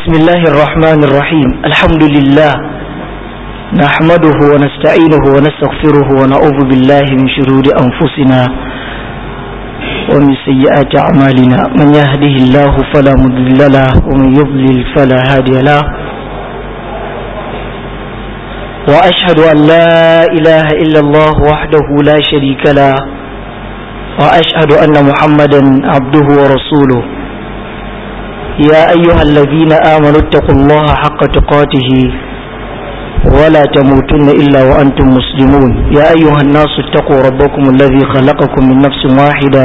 بسم الله الرحمن الرحيم الحمد لله نحمده ونستعينه ونستغفره ونعوذ بالله من شرور أنفسنا ومن سيئات أعمالنا من يهده الله فلا مضل له ومن يضلل فلا هادي له وأشهد أن لا إله إلا الله وحده لا شريك له وأشهد أن محمدا عبده ورسوله يا أيها الذين آمنوا اتقوا الله حق تقاته ولا تموتن إلا وأنتم مسلمون يا أيها الناس اتقوا ربكم الذي خلقكم من نفس واحدة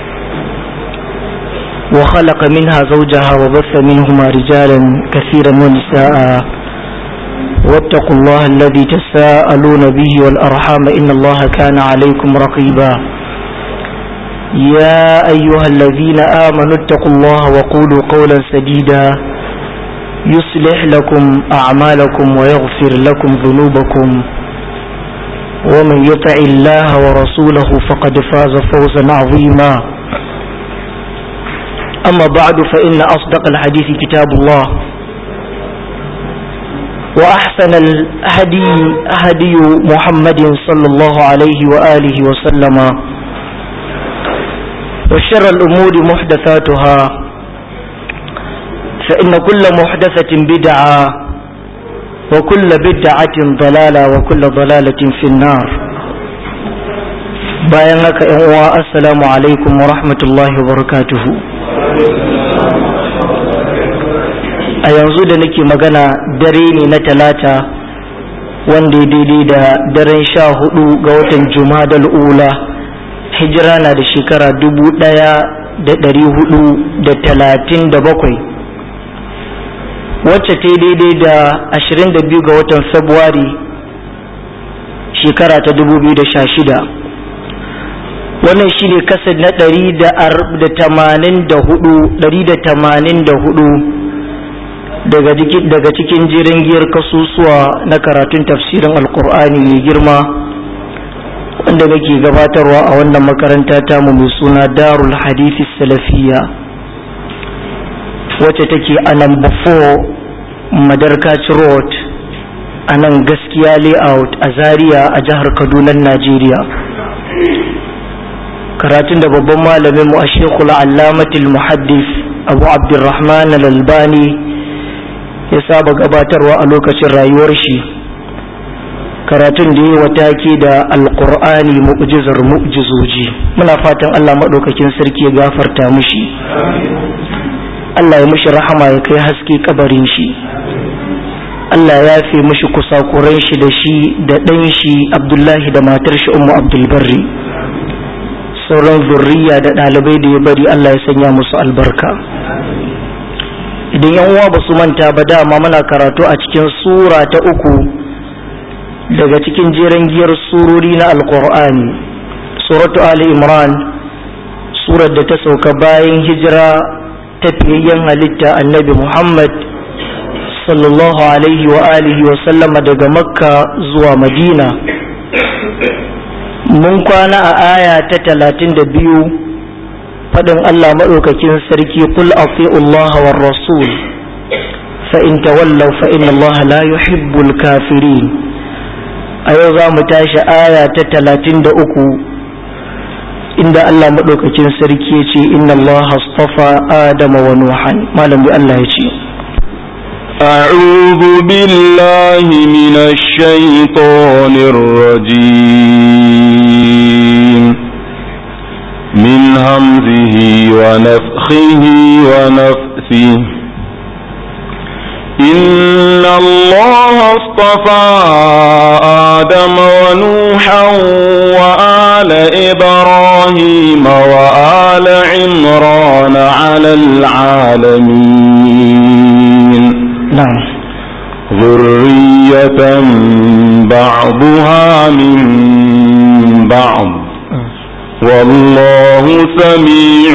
وخلق منها زوجها وبث منهما رجالا كثيرا ونساء واتقوا الله الذي تساءلون به والأرحام إن الله كان عليكم رقيبا يا أيها الذين آمنوا اتقوا الله وقولوا قولا سديدا يصلح لكم أعمالكم ويغفر لكم ذنوبكم ومن يطع الله ورسوله فقد فاز فوزا عظيما أما بعد فإن أصدق الحديث كتاب الله وأحسن الهدي هدي محمد صلى الله عليه وآله وسلم وشر الأمور محدثاتها فإن كل محدثة بدعة وكل بدعة ضلالة وكل ضلالة في النار bayan haka ‘yan uwa assalamu alaikum wa rahmatullahi wa barakatuhu a yanzu da nake magana dare ne na talata wanda ya daidai da daren sha hudu ga watan jumadal ula hijira na da shekara dubu ɗaya da ɗari hudu da talatin da bakwai wacce ta daidai da ashirin da biyu ga watan Fabrairu shekara ta dubu biyu da sha shida wannan shi ne kasar na ɗari da tamanin da hudu ɗari da tamanin da hudu daga cikin jirin giyar kasusuwa na karatun tafsirin alkur'ani mai girma wanda nake gabatarwa a wannan makaranta tamu mai suna darul hadithi salafiya wacce take a number 4 madarkaci road a nan gaskiya layout a zaria a jihar kaduna najeriya karatun da babban malamin mu a shekul allamatul muhaddis abu abdurrahman al-albani ya saba gabatarwa a lokacin rayuwar shi karatun da yi wataki da alkur'ani mu'jizar mu'jizoji muna fatan Allah maɗaukakin sarki ya gafarta mushi Allah ya mushi rahama ya kai haske kabarin shi Allah ya fi mushi kusakuran shi da shi da ɗan shi Abdullahi da matar shi Ummu Abdulbarri sauran zurriya da ɗalibai da ya bari Allah ya sanya musu albarka idan yan uwa ba su manta ba dama muna karatu a cikin sura ta uku daga cikin jeren giyar surori na alkur'ani suratu ali imran surar da ta sauka bayan hijira ta fiyayyen halitta annabi muhammad sallallahu alaihi wa alihi wa sallama daga makka zuwa madina mun kwana a aya ta talatin da biyu faɗin allah maɗaukakin sarki kul Allah war rasul fa in tawallaw fa inna Allah la yuhibbul kafirin a yau za mu tashi aya ta talatin da uku inda Allah maɗaukakin sarki ya ce inna Allah astafa Adama wa Nuhan malam Allah ya ce أعوذ بالله من الشيطان الرجيم من همزه ونفخه ونفثه إن الله اصطفى آدم ونوحا وآل إبراهيم وآل عمران على العالمين نعم ذرية بعضها من بعض والله سميع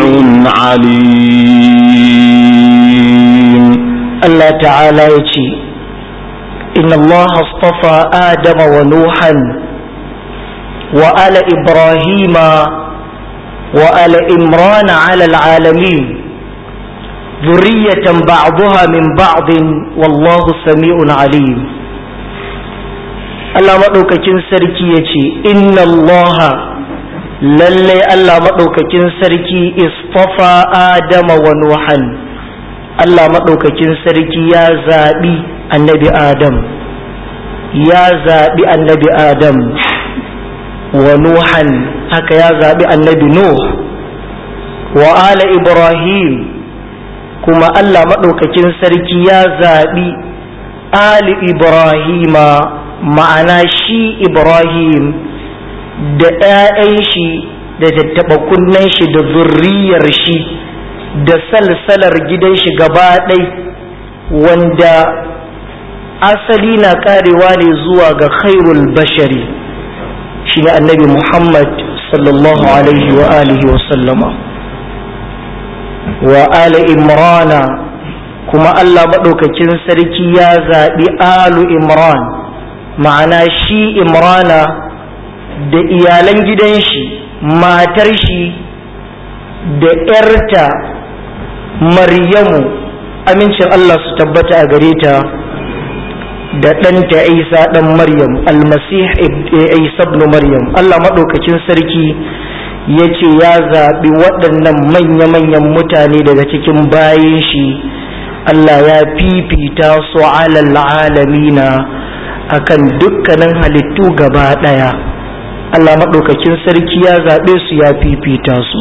عليم Allah ta'ala ya ce inna Allah astafa Adama wa Nuhan wa ala Ibrahima wa ala Imrana ala alamin zurriyatan ba'daha min ba'din wallahu sami'un alim Allah maɗaukakin sarki ya ce inna allaha lallai Allah maɗaukakin sarki istafa adama wa nuhan Allah maɗaukakin sarki ya zaɓi annabi adam ya zaɓi annabi adam wa nuhan haka ya zaɓi annabi nuh wa ala ibrahim kuma Allah maɗaukakin sarki ya zaɓi ali ibrahima ma'ana shi ibrahim da 'ya'yan shi da tattaɓa kunnen shi da zurriyar shi da salsalar gidan shi gaba ɗai wanda asali na karewa ne zuwa ga khairul bashari shi ne annabi muhammad sallallahu alaihi wa alihi wa sallama wa ala imrana kuma allah maɗaukakin sarki ya zaɓi alu imran ma'ana shi imrana da iyalan gidan shi matar shi da ‘yarta maryamu amincin Allah su tabbata a gare ta da ɗanta isa ɗan maryam almasih isa ibn maryam Allah maɗaukacin sarki ya ce ya zaɓi waɗannan manya-manyan mutane daga cikin bayan shi Allah ya fifita su alal alamina akan dukkanin halittu gaba ɗaya Allah maɗaukakin sarki ya zaɓe su ya fifita su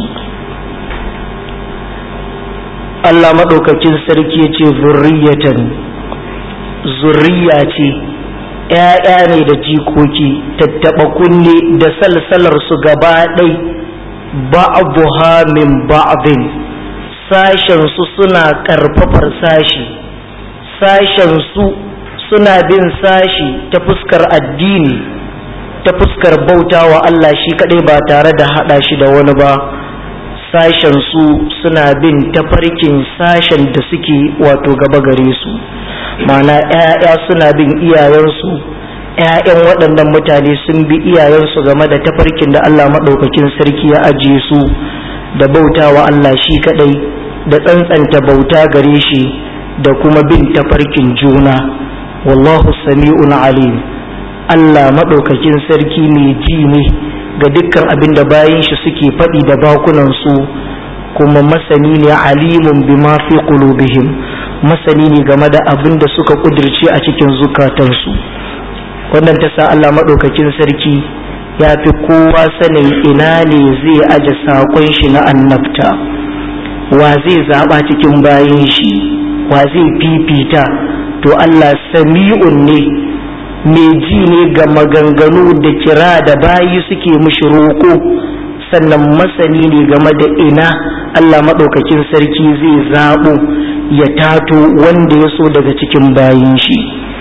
Allah maɗaukakin sarki ya ce zurriyatan zurriya ce ‘ya'ya ne da jikoki tattaɓa kunne da salsalar su gaba ɗai ba'abuha min ba'abin sashen su suna ƙarfafar sashi sashen su suna bin sashi ta fuskar addini ta fuskar bauta wa Allah shi kaɗai ba tare da haɗa shi da wani ba sashen su suna bin tafarkin sashen da suke wato gaba gare su mana ‘ya'ya suna bin iyayensu ‘ya'yan waɗannan mutane sun bi iyayensu game da tafarkin da Allah maɗaukakin sarki ya ajiye su da bauta wa Allah shi kaɗai da tsantsanta bauta gare shi da kuma bin tafarkin juna wallahu sami'un alim Allah maɗaukakin sarki mai ji ne ga dukkan abin da bayan shi suke faɗi da bakunansu kuma masani ne alimun bima fi qulubihim masani ne game da abin da suka kudirce a cikin zukatansu wannan ta sa Allah maɗaukakin sarki ya fi kowa sanin ina ne zai aje saƙon shi na annabta wa zai zaɓa cikin bayan shi wa zai fifita to Allah sami'un ne mai ji ne ga maganganu da kira da bayi suke mushi roƙo sannan masani ne game da ina Allah maɗaukakin sarki zai zaɓo ya tato wanda ya so daga cikin bayin shi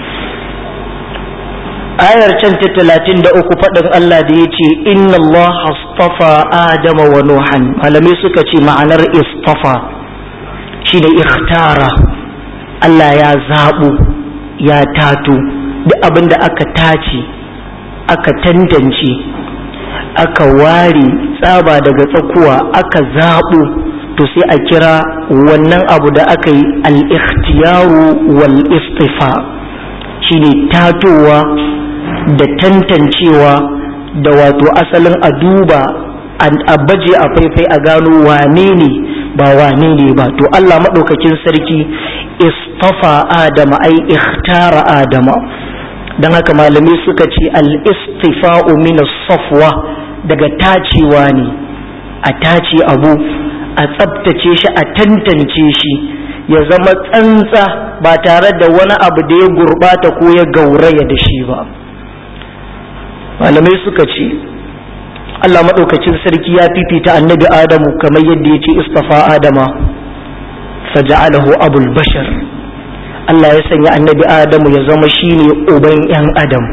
ayar can ta talatin da uku faɗin Allah da ya ce inna Allah astafa Adama wa Nuhan malamai suka ce ma'anar istafa shi ne ikhtara Allah ya zaɓo ya tato duk abin da aka tace aka tantance aka ware tsaba daga tsakuwa aka zaɓo to sai a kira wannan abu da aka yi al-ikhtiyaru wal istifa shine tatowa da tantancewa da wato asalin a duba a baje a faifai a gano wane ne ba wane ne ba to Allah maɗaukakin sarki istafa adama ai ikhtara adama don haka malamai suka ce al-istifa'u min safwa daga tacewa ne a tace abu a tsabtace shi a tantance shi ya zama tsantsa ba tare da wani abu da ya gurbata ko ya gauraya da shi ba malamai suka ce Allah maɗaukacin sarki ya fifita annabi Adamu kamar yadda ya ce istafa Adama faja'alahu abul bashar Allah ya sanya annabi Adamu ya zama shine uban 'yan Adam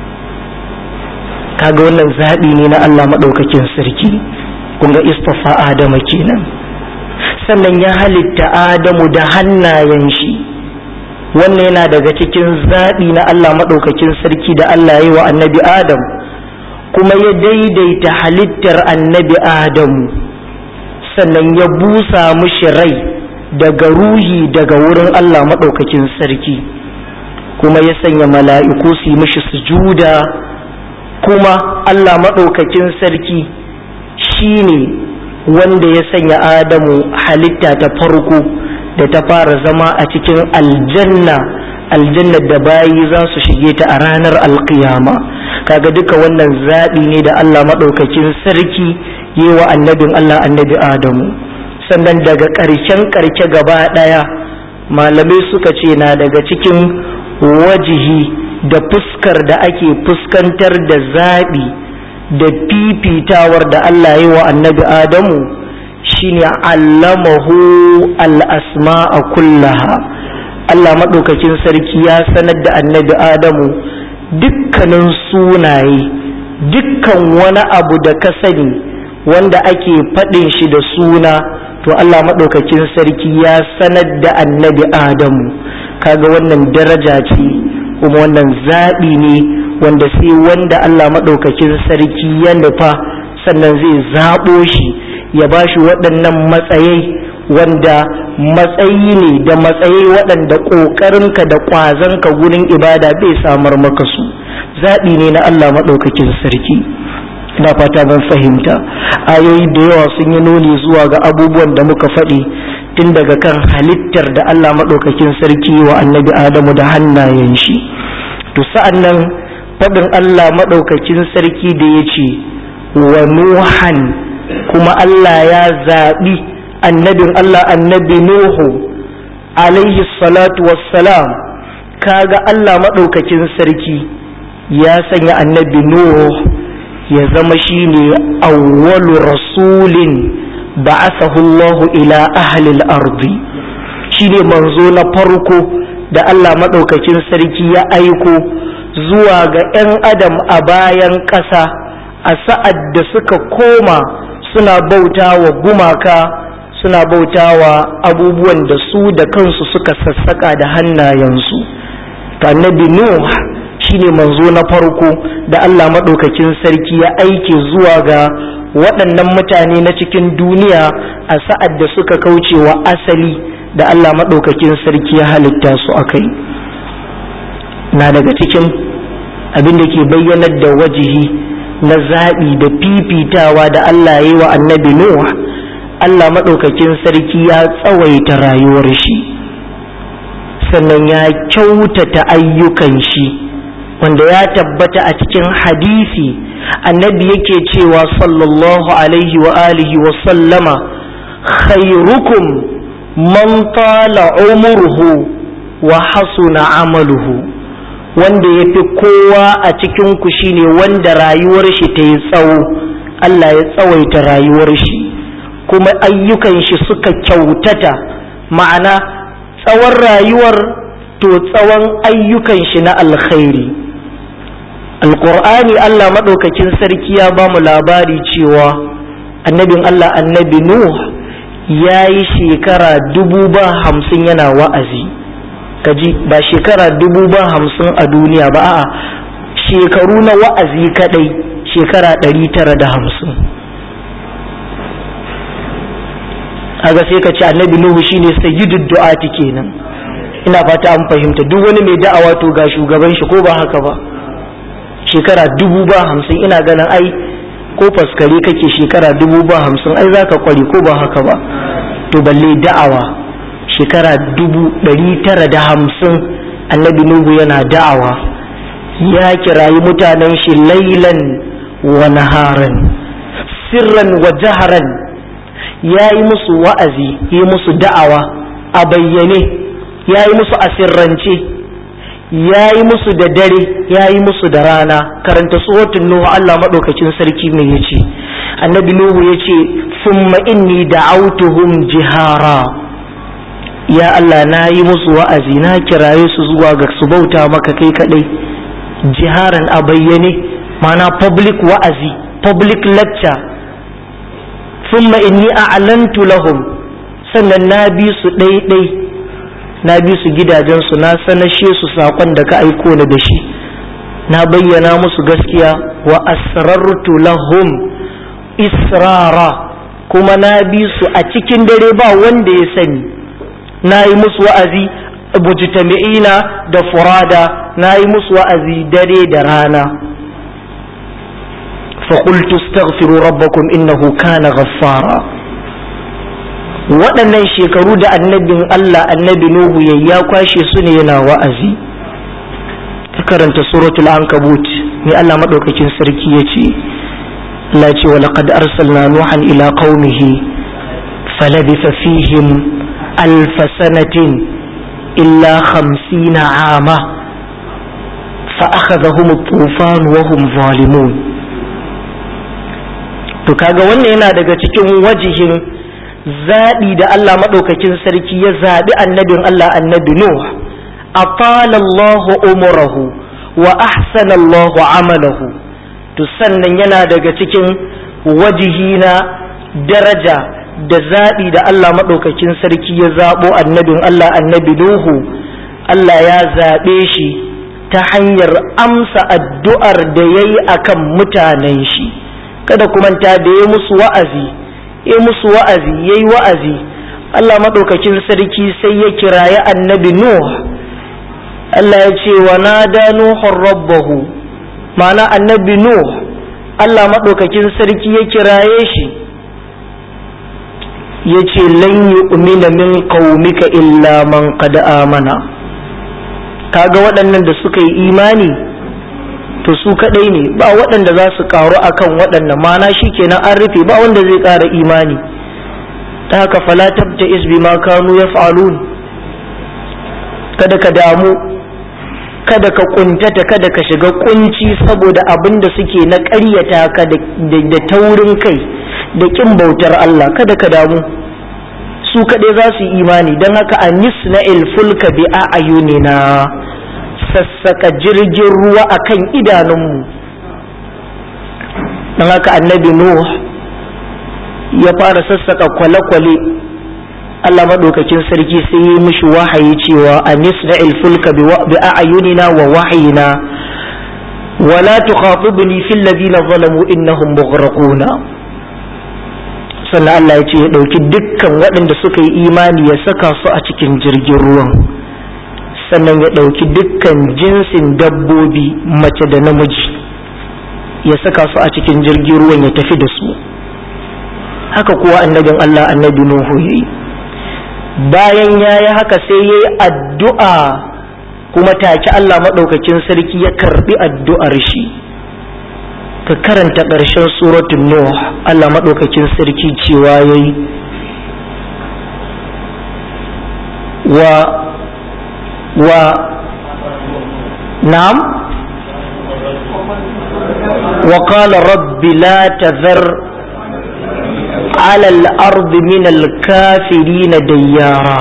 kaga wannan zaɓi ne na Allah maɗaukakin sarki kun ga istafa Adama kenan sannan ya halitta Adamu da hannayen shi wannan yana daga cikin zaɓi na Allah maɗaukakin sarki da Allah ya yi wa annabi Adam kuma ya daidaita halittar annabi Adamu sannan ya busa mushi rai daga ruhi daga wurin Allah maɗaukakin sarki kuma ya sanya mala'iku su yi mishi sujuda kuma Allah maɗaukakin sarki shi ne wanda ya sanya Adamu halitta ta farko da ta fara zama a cikin aljanna aljannar da bayi za su shige ta a ranar alkiyama kaga duka wannan zaɓi ne da Allah maɗaukakin sarki yi wa annabin Allah annabi Adamu sannan daga ƙarshen ƙarshe gaba ɗaya malamai suka ce na daga cikin wajihi da fuskar da ake fuskantar da zaɓi da fifitawar da Allah yi wa annabi Adamu shine allamahu al'asma'a kullaha Allah maɗaukakin sarki ya sanar da annabi Adamu dukkanin sunaye dukkan wani abu da ka sani wanda ake faɗin shi da suna to Allah maɗaukakin sarki ya sanar da annabi Adamu kaga wannan daraja ce kuma wannan zaɓi ne wanda sai wanda Allah maɗaukakin sarki ya nufa sannan zai zaɓo shi ya ba shi waɗannan matsayai wanda matsayi ne da matsayi waɗanda ƙoƙarinka da ƙwazonka gurin ibada bai samar maka su zaɓi ne na Allah maɗaukakin sarki ina fata ban fahimta ayoyi da yawa sun yi nuni zuwa ga abubuwan da muka faɗi tun daga kan halittar da Allah maɗaukakin sarki wa annabi Adamu da hannayen shi to sa'an nan faɗin Allah maɗaukakin sarki da ya ce wa Nuhan kuma Allah ya zaɓi annabin Allah annabi Nuhu alaihi salatu wassalam kaga Allah maɗaukakin sarki ya sanya annabi Nuhu ya zama shine awwalu rasulin ba'athahu Allah ila ahli al-ardi shine manzo na farko da Allah maɗaukakin sarki ya aiko zuwa ga 'yan adam a bayan ƙasa a sa'ad da suka koma suna bauta wa gumaka suna bauta wa abubuwan da su da kansu suka sassaka da hannayensu ta annabi nuh shine manzo na farko da Allah maɗaukakin sarki ya aike zuwa ga waɗannan mutane na cikin duniya a sa'ad da suka kauce wa asali da Allah maɗaukakin sarki ya halitta su a kai na daga cikin abin da ke bayyanar da wajihi na zaɓi da fifitawa da Allah ya yi wa annabi Nuh Allah maɗaukakin sarki ya tsawaita rayuwar shi sannan ya kyautata ayyukan shi wanda ya tabbata a cikin hadisi annabi yake cewa sallallahu alaihi wa alihi wa sallama khairukum man tala umruhu wa hasuna amaluhu wanda ya fi kowa a cikinku shine wanda rayuwar shi ta yi tsawo Allah ya tsawaita rayuwar shi kuma ayyukan shi suka kyautata ma'ana tsawon rayuwar to tsawon ayyukan shi na alkhairi alƙur'ani Allah maɗaukakin sarki ya ba mu labari cewa annabin Allah annabi Nuh ya yi shekara dubu ba hamsin yana wa'azi kaji ba shekara dubu ba hamsin a duniya ba a'a shekaru na wa'azi kadai shekara ɗari tara da hamsin aga sai ka ce annabi nuhu shine sayyidud du'ati kenan ina fata an fahimta duk wani mai da'awa to ga shugaban shi ko ba haka ba shekara dubu ba hamsin ina ganin ai ko faskare kake shekara dubu ba hamsin ai zaka kware ko ba haka ba to balle da'awa shekara dubu ɗari tara da hamsin annabi nuhu yana da'awa ya kirayi mutanen shi lailan wa naharan sirran wa jaharan ya yi musu wa'azi yi musu da'awa a bayyane ya yi musu asirrance ya yi musu da dare ya yi musu da rana karanta tsohon nuhu Allah maɗaukacin sarki mai ya ce annabi nuhu ya ce summa inni da'autuhum jihara ya Allah na yi musu wa'azi na kiraye su zuwa ga su bauta maka kai kadai jiharan a bayyane mana public wa'azi public lecture thumma inni a'lantu lahum sannan na bi su ɗaiɗai na bi su gidajensu na sanashe su saƙon da ka aiko ni da shi na bayyana musu gaskiya wa asrartu lahum israra kuma na bi su a cikin dare ba wanda ya sani na yi musu wa'azi mujtami'ina da furada na yi musu wa'azi dare da rana فقلت استغفروا ربكم إنه كان غفارا waɗannan shekaru da annabin Allah annabi Nuhu ya ya kwashe su ne yana wa'azi ta karanta suratul ankabut mai Allah maɗaukakin sarki ya ce Allah ce wa laqad arsalna nuhan ila qaumihi falabitha fihim alf sanatin illa khamsina ama fa akhadhahum at-tufan wa hum zalimun to kaga wannan yana daga cikin wajihin zaɓi da Allah maɗaukakin sarki ya zaɓi annabin Allah annabi Nuh atalallahu umurahu wa ahsana Allahu amalahu to sannan yana daga cikin wajihi na daraja da zaɓi da Allah maɗaukakin sarki ya zaɓo annabin Allah annabi Nuhu Allah ya zaɓe shi ta hanyar amsa addu'ar da ya yi a kan mutanen shi kada ku manta da ya musu wa'azi ya musu wa'azi ya yi wa'azi Allah maɗaukakin sarki sai ya kirayi annabi Nuh Allah ya ce wa nada Nuhun rabbahu ma'ana annabi Nuh Allah maɗaukakin sarki ya kiraye shi ya ce lan yu'mina min qaumika illa man qad amana kaga waɗannan da suka yi imani to su kadai ne ba waɗanda za su karu akan waɗannan mana kenan an rufe ba wanda zai ƙara imani ta haka fala tabta isbi ma kanu yaf'alun kada ka damu kada ka kuntata kada ka shiga kunci saboda abin da suke na ƙaryata ka da taurin kai da ƙin bautar Allah kada ka damu su kaɗai za su yi imani don haka a nisna fulka bi a ayunina sassaka jirgin ruwa a kan idanunmu don haka annabi nuh ya fara sassaka kwale-kwale Allah maɗaukakin sarki sai yi mishi wahayi cewa a nisna fulka bi a ayunina wa wahayina wala tukhatibni fil ladina zalamu innahum mughraquna sannan Allah ya ce ya ɗauki dukkan waɗanda suka yi imani ya saka su a cikin jirgin ruwan sannan ya ɗauki dukkan jinsin dabbobi mace da namiji ya saka su a cikin jirgin ruwan ya tafi da su haka kuwa annabin Allah annabi Nuhu ya yi bayan ya yi haka sai ya yi addu'a kuma take Allah maɗaukakin sarki ya karɓi addu'ar shi ka karanta ƙarshen suratun Nuh Allah maɗaukakin sarki cewa ya yi wa wa na'am wa qala rabbi la tazar على الأرض من الكافرين ديارا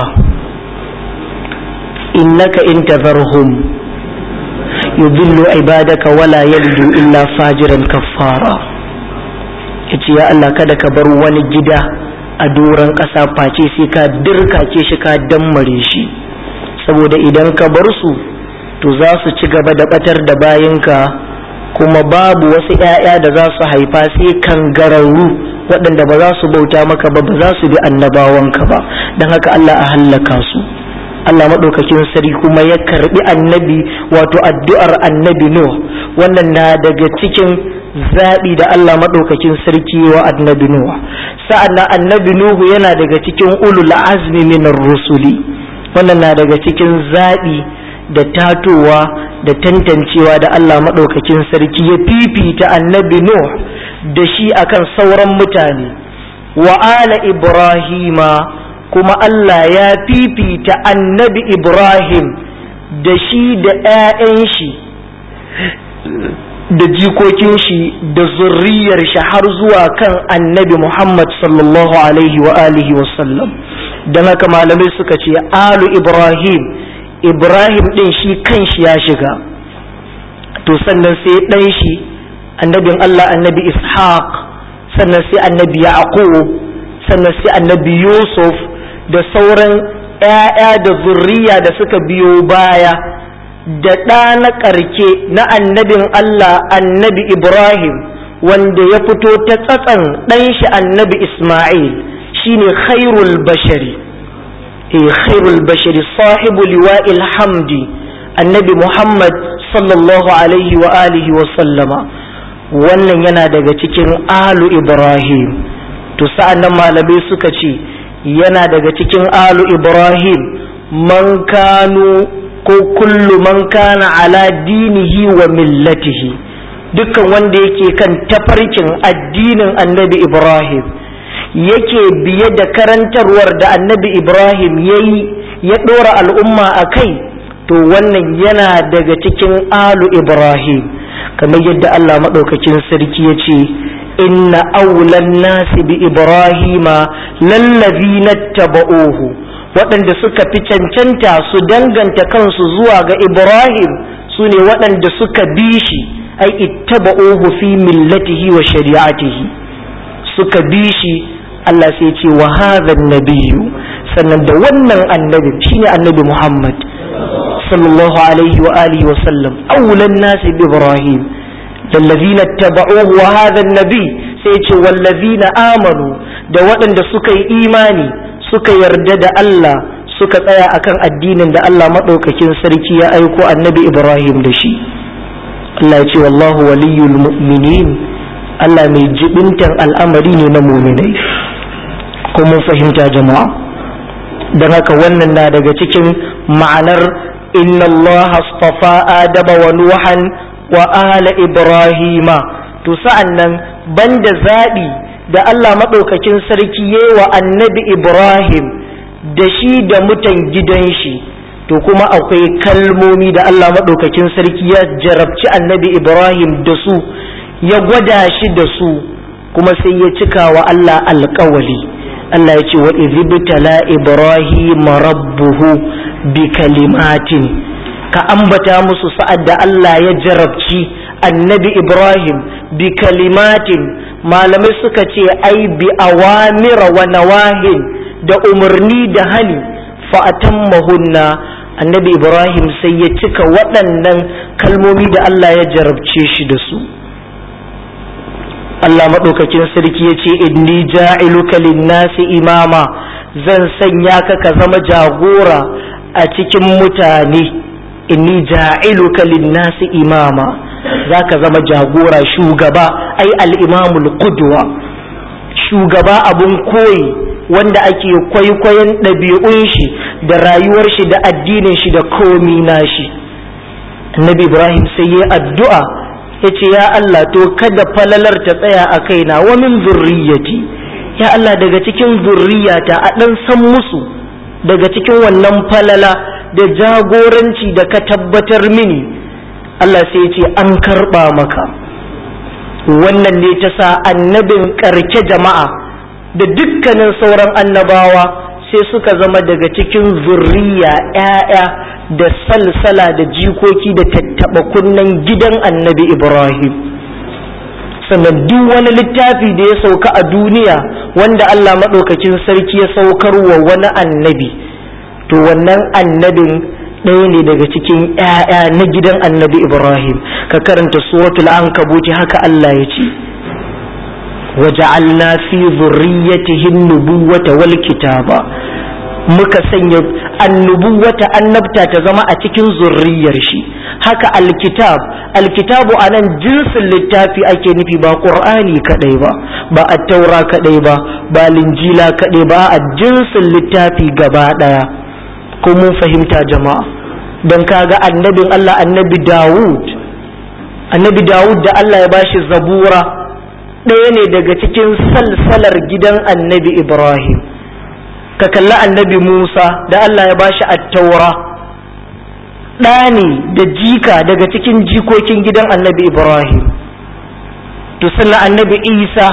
إنك إن تذرهم يضل عبادك ولا يلد إلا فاجرا كفارا yace ya Allah kada ka bar wani gida a doron ƙasa face sai ka dirkace shi ka dammare shi saboda idan ka bar su to za su ci gaba da batar da bayinka kuma babu wasu ‘ya'ya da za su haifa sai kangararru waɗanda ba za su bauta maka ba ba za su bi annabawanka ba don haka Allah a hallaka su Allah maɗaukakin sari kuma ya karɓi annabi wato addu'ar annabi Nuh wannan na daga cikin zaɓi da Allah maɗaukakin sarki wa annabi Nuh sa'an nan annabi Nuhu yana daga cikin ulul azmi minar rusuli wannan na daga cikin zaɓi da tatowa da tantancewa da Allah maɗaukakin sarki ya fifita annabi Nuh da shi akan sauran mutane wa ala Ibrahima kuma Allah ya fifita annabi Ibrahim da shi da ‘ya'yan shi da jikokin shi da zurriyar shi har zuwa kan annabi Muhammad sallallahu alaihi wa alihi wasallam don haka malamai suka ce alu Ibrahim Ibrahim ɗin shi kan shi ya shiga to sannan sai ɗan shi annabin Allah annabi Ishaq sannan sai annabi Yaqub sannan sai annabi Yusuf da sauran ‘ya'ya da zurriya da suka biyo baya da ɗa na ƙarke na annabin Allah annabi Ibrahim wanda ya fito ta tsatsan ɗan shi annabi Ismail shine khairul bashari khairul bashari sahibu liwa'il hamdi annabi muhammad sallallahu alaihi wa alihi wa sallama wannan yana daga cikin alu ibrahim to sa'an nan malamai suka ce yana daga cikin alu ibrahim man kanu ko kullu man kana ala dinihi wa millatihi dukkan wanda yake kan tafarkin addinin annabi ibrahim yake biye da karantarwar da annabi ibrahim ya yi ya ɗora al'umma a kai to wannan yana daga cikin alu ibrahim kamar yadda allah maɗaukakin sarki ya ce inna aulan nasi bi ibrahima lallazi na taba'ohu waɗanda suka fi cancanta su danganta kansu zuwa ga ibrahim su ne waɗanda suka bi shi ai ittaba'uhu fi millatihi wa shari'atihi suka bi shi Allah sai ce wa hadha nabiyyu sannan da wannan annabi shine annabi Muhammad sallallahu alaihi wa alihi wa sallam awlan nasi bi Ibrahim lallazina tabauhu wa hadha nabi sai ce wallazina amanu da waɗanda suka yi imani suka yarda da Allah suka tsaya akan addinin da Allah madaukakin sarki ya aiko annabi Ibrahim da shi Allah ya ce wallahu waliyul mu'minin Allah mai jibintan al'amari ne na muminai ko mun fahimta jama'a don haka wannan na daga cikin ma'anar inna Allah astafa adama wa nuhan wa ala ibrahima to sa'an nan banda zaɓi da Allah maɗaukakin sarki yayi wa annabi ibrahim da shi da mutan gidan shi to kuma akwai kalmomi da Allah maɗaukakin sarki ya jarabci annabi ibrahim da su ya gwada shi da su kuma sai ya cika wa Allah alƙawali Allah ya ce wa izibtala ibrahim rabbuhu bi kalimatin ka ambata musu sa'ad da Allah ya jarabci annabi ibrahim bi kalimatin malamai suka ce ai bi awamira wa nawahin da umarni da hani fa'atammahunna annabi ibrahim sai ya cika waɗannan kalmomi da Allah ya jarabce shi da su Allah maɗaukakin sarki ya ce inni ja'iluka linnasi imama zan sanya ka ka zama jagora a cikin mutane inni ja'iluka linnasi imama za ka zama jagora shugaba ai al'imamul qudwa shugaba abun koyi wanda ake kwaikwayon ɗabi'un shi da rayuwar shi da addinin shi da komi nashi annabi ibrahim sai ya addu'a ya ce ya Allah to kada falalar ta tsaya a kaina wa min zurriyati ya Allah daga cikin zurriyata a ɗan san musu daga cikin wannan falala da jagoranci da ka tabbatar mini Allah sai ya ce an karɓa maka wannan ne ta sa annabin ƙarke jama'a da dukkanin sauran annabawa sai suka zama daga cikin zurriya ‘ya'ya da salsala da jikoki da tattaɓa kunnen gidan annabi Ibrahim. sannan duk wani littafi da ya sauka a duniya wanda Allah maɗaukakin sarki ya saukar wa wani annabi to wannan annabin ɗaya ne daga cikin ‘ya'ya na gidan annabi Ibrahim ka karanta suratul ankabuti haka Allah ya ce وجعلنا في ذريته النبوة والكتابة muka sanya annubuwata annabta ta zama a cikin zurriyar shi haka alkitab alkitabu a nan jinsin littafi ake nufi ba ƙur'ani kaɗai ba ba attaura kaɗai ba ba linjila kaɗai ba a jinsin littafi gaba ɗaya ko mun fahimta jama'a don kaga annabin allah annabi dawud annabi dawud da allah ya bashi zabura ɗaya ne daga cikin salsalar gidan annabi Ibrahim ka kalli annabi Musa da Allah ya bashi attaura ɗa ne da jika daga cikin jikokin gidan annabi Ibrahim to sannan annabi Isa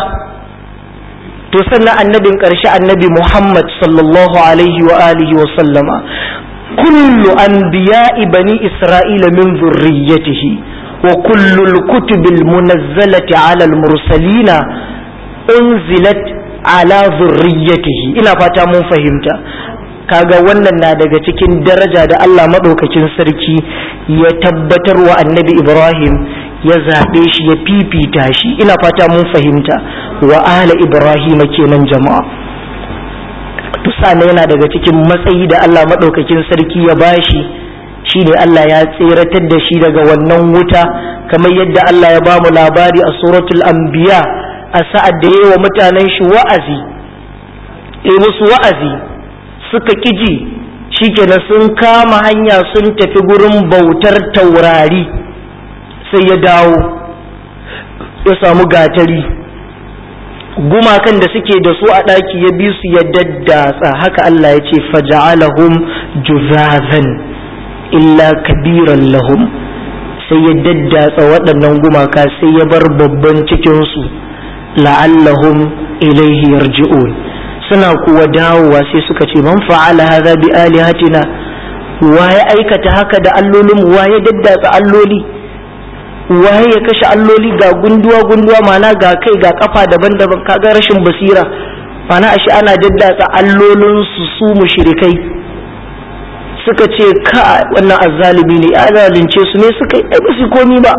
to sannan annabin ƙarshe annabi Muhammad sallallahu alaihi wa alihi wa sallama kullu anbiya'i bani Isra'ila min zurriyyatihi وكل الكتب المنزلة على المرسلين أنزلت على ذريته ina fata mun fahimta kaga wannan na daga cikin daraja da Allah maɗaukakin sarki ya tabbatar wa annabi Ibrahim ya zaɓe shi ya fifita shi ina fata mun fahimta wa ahla Ibrahim kenan jama'a tusa yana daga cikin matsayi da Allah maɗaukakin sarki ya bashi shi ne Allah ya tseratar da shi daga wannan wuta kamar yadda Allah ya bamu labari a suratul anbiya a sa'ad da yayi wa mutanen shi wa'azi yi musu wa'azi suka kiji shikenan sun kama hanya sun tafi gurin bautar taurari sai ya dawo ya samu gatari gumakan da suke da su a ɗaki ya bi su ya daddatsa haka Allah ya ce faja'alahum juzazan illa kabiran lahum sai ya daddatsa waɗannan gumaka sai ya bar babban cikinsu la'allahum ilaihi yarji'un suna kuwa dawowa sai suka ce man fa'ala hadha bi alihatina wa ya aikata haka da allolin wa ya daddatsa alloli waye ya kashe alloli ga gunduwa gunduwa mana ga kai ga kafa daban-daban kaga rashin basira mana ashe ana daddatsa allolin su su mushrikai suka ce ka wannan azzalimi ne ya zalunce su ne suka yi ba su komi ba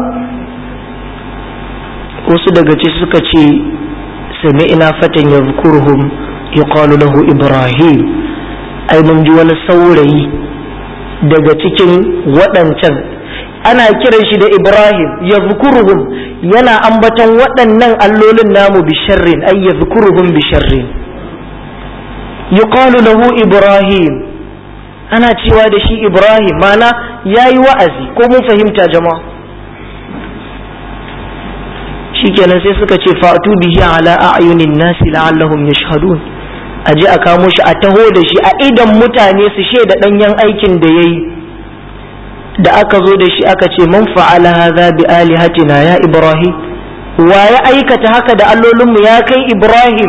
wasu daga ci suka ce sami'na fatan yadhkuruhum yuqalu lahu ibrahim ai mun ji wani saurayi daga cikin waɗancan ana kiran shi da Ibrahim ya zukuruhum yana ambaton waɗannan allolin namu bi sharrin ay ya zukuruhum bi sharrin yuqalu lahu Ibrahim ana cewa da shi Ibrahim mana yayi wa'azi ko mun fahimta jama'a shikenan sai suka ce fatu bihi ala a'yunin nasi la'allahum yashhadun aje a kamo shi a taho da shi a idan mutane su shaida danyen aikin da yayi da aka zo da shi aka ce man fa'ala hadha bi alihatina ya ibrahim wa ya aikata haka da allolinmu ya kai ibrahim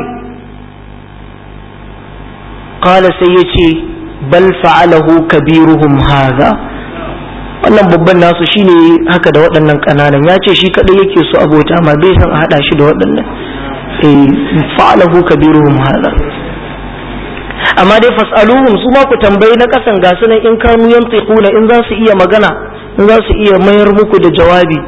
qala sai ya ce bal fa'alahu kabiruhum hadha wannan babban nasu shine haka da waɗannan ƙananan ya ce shi kaɗai yake so abota ma bai san a haɗa shi da waɗannan eh fa'alahu kabiruhum hadha amma dai fas'aluhum su ma ku tambayi na kasan ga sunan in kanu yantiquna in za su iya magana in za su iya mayar muku da jawabi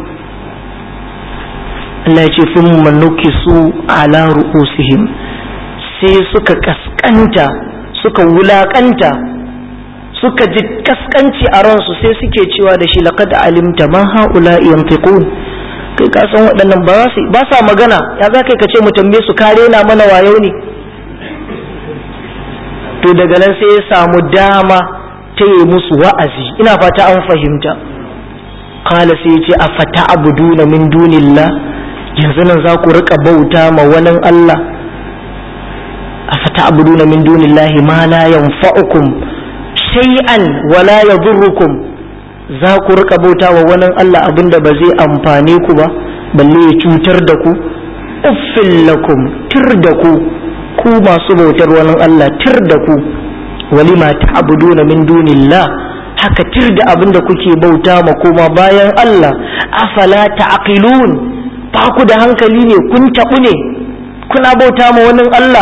Allah ya ce thumma nukisu ala ru'usihim sai suka kaskanta suka wulakanta suka ji kaskanci a ransu sai suke cewa da shi laqad alimta ma haula yantiqun kai ka san waɗannan ba sa magana ya za kai ka ce mu tambaye su kare na mana wayo ne to daga nan sai ya samu dama ta yi musu wa'azi ina fata an fahimta kala sai ya ce a fata abuduna min dunillah yanzu nan za ku rika bauta ma wani Allah a fata abuduna min dunillah ma la yanfa'ukum shay'an wala yadurrukum za ku rika bauta wa wani Allah abinda ba zai amfane ku ba balle ya cutar da ku uffin lakum tir da ku ku masu bautar wani Allah tir da ku walima ta'buduna min dunillah haka tir da abin da kuke bauta ma koma bayan Allah afala ta'qilun ba ku da hankali ne kun tabu ne kuna bauta ma wani Allah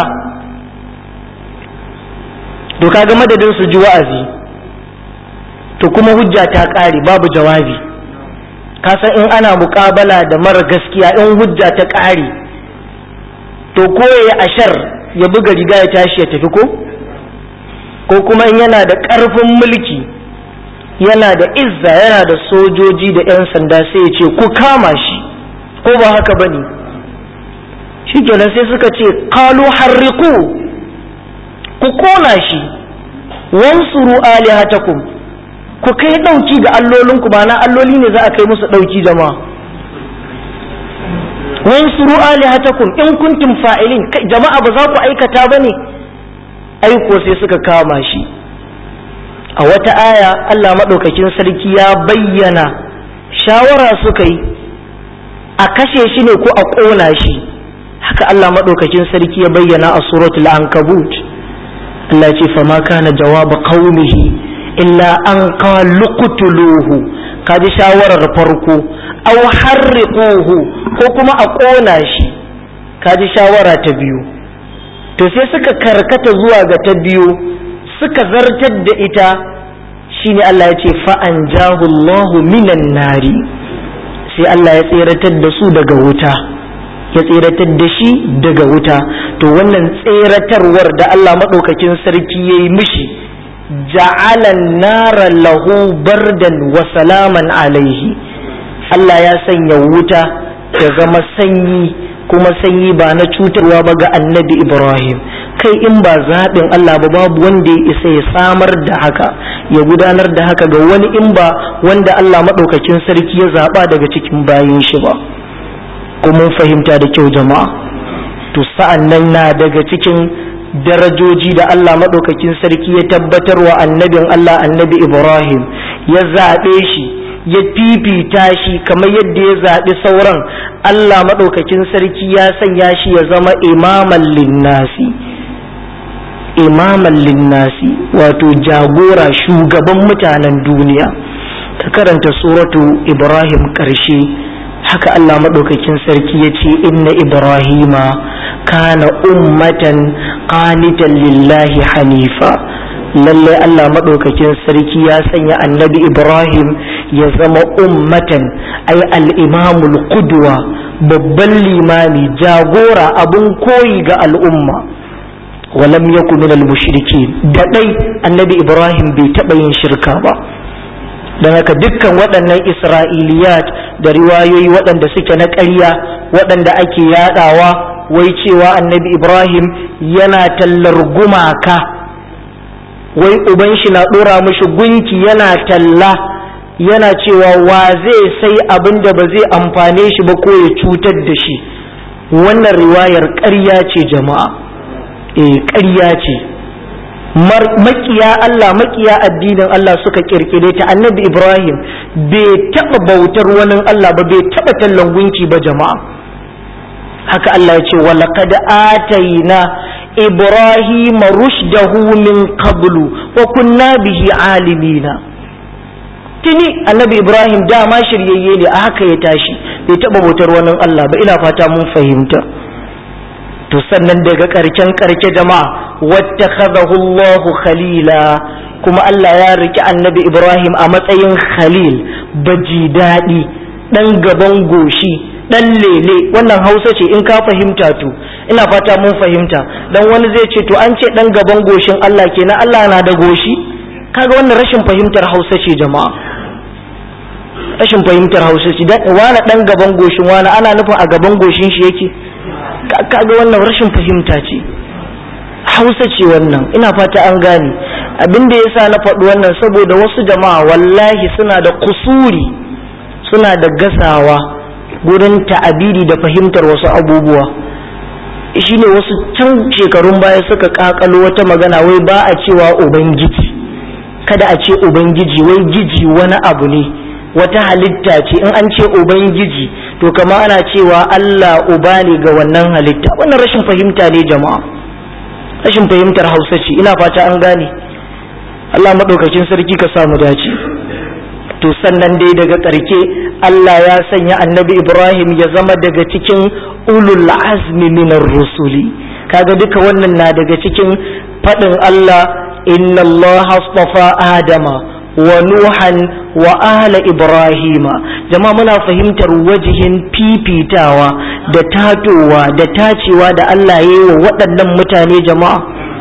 to kaga madadin su ji wa'azi to kuma hujja ta ƙare babu jawabi ka san in ana muƙabala da mara gaskiya in hujja ta ƙare to ko ya ashar ya buga riga ya tashi ya tafi ko ko kuma in yana da ƙarfin mulki yana da izza yana da sojoji da 'yan sanda sai ya ce ku kama shi ko ba haka ba ne shi kenan sai suka ce kalu harriku ku kona shi wansuru alihatakum ku kai ɗauki ga allolinku ba na alloli ne za a kai musu ɗauki jama'a wansuru alihatakum in kuntum fa'ilin jama'a ba za ku aikata ba ne aiko sai suka kama shi a wata aya Allah maɗaukakin sarki ya bayyana shawara suka yi a kashe shi ne ko a ƙona shi haka Allah maɗaukakin sarki ya bayyana a suratul ankabut Allah ce fa ma kana jawaba qaumihi illa an qalu qutuluhu kaji shawarar farko aw harriquhu ko kuma a ƙona shi kaji shawara ta biyu to sai suka karkata zuwa ga ta biyu suka zartar da ita shine Allah ya ce fa'an jahullahu minan nari sai Allah ya tseratar da su daga wuta ya tseratar da shi daga wuta to wannan tseratarwar da Allah maɗaukakin sarki ya yi mishi ja'alan nara lahu bardan wa salaman alaihi Allah ya sanya wuta ya zama sanyi kuma sanyi ba na cutarwa ba ga annabi Ibrahim kai in ba zaɓin Allah ba babu wanda ya isa ya samar da haka ya gudanar da haka ga wani in ba wanda Allah maɗaukakin sarki ya zaɓa daga cikin bayin shi ba kuma fahimta da kyau jama'a to sa'an nan na daga cikin darajoji da Allah maɗaukakin sarki ya tabbatar wa annabin Allah annabi Ibrahim ya zaɓe shi ya fifita shi kamar yadda ya zaɓi sauran Allah maɗaukakin sarki ya sanya shi ya zama imaman linnasi imaman linnasi wato jagora shugaban mutanen duniya ka karanta suratu Ibrahim ƙarshe haka Allah maɗaukakin sarki ya ce inna Ibrahima kana ummatan qanitan lillahi hanifa lalle Allah maɗaukakin sarki ya sanya annabi Ibrahim ya zama ummatan ay al-imamul qudwa babban limami jagora abun koyi ga al'umma walam yakun minal mushrikin da dai annabi Ibrahim bai taɓa yin shirka ba don haka dukkan waɗannan isra'iliyat da riwayoyi waɗanda suke na ƙarya waɗanda ake yaɗawa wai cewa annabi ibrahim yana tallar gumaka wai uban shi na ɗora mashi gunki yana talla yana cewa wa zai sai abin da ba zai amfane shi ba ko ya cutar da shi wannan riwayar ƙarya ce jama'a eh ƙarya ce makiya Allah makiya addinin Allah suka kirkire ta annabi Ibrahim bai taɓa bautar wani Allah ba bai taɓa tallan gunki ba jama'a haka Allah ya ce walaqad atayna Ibrahim rushdahu min qablu wa kunna bihi alimina tuni annabi Ibrahim dama shiryayye ne a haka ya tashi bai taɓa bautar wani Allah ba ina fata mun fahimta to sannan daga karken karke jama'a wattakhadahu Allah khalila kuma Allah ya riki annabi Ibrahim a matsayin khalil baji daɗi ɗan gaban goshi ɗan lele wannan hausa ce in ka fahimta to ina fata mun fahimta dan wani zai ce to an ce ɗan gaban goshin Allah kenan Allah na da goshi kaga wannan rashin fahimtar hausa ce jama'a rashin fahimtar hausa ce wani ɗan gaban goshin wani ana nufin a gaban goshin shi yake kaga wannan rashin fahimta ce hausa ce wannan ina fata an gane abin da yasa na faɗi wannan saboda wasu jama'a wallahi suna da kusuri suna da gasawa gurin ta'abiri da fahimtar wasu abubuwa shine wasu can shekarun baya suka kakalo wata magana wai ba a cewa ubangiji kada a ce ubangiji wai giji wani abu ne wata halitta ce in an ce ubangiji to kama ana cewa Allah uba ne ga wannan halitta wannan rashin fahimta ne jama'a rashin fahimtar hausa ce ina fata an gane Allah maɗaukakin sarki ka samu dace to sannan dai daga ƙarke Allah ya sanya annabi Ibrahim ya zama daga cikin ulul azmi minar rusuli kaga duka wannan na daga cikin faɗin Allah inna Allah astafa Adama wa Nuhan wa ahla Ibrahima jama'a muna fahimtar wajihin fifitawa da tatowa da tacewa da Allah ya yi wa waɗannan mutane jama'a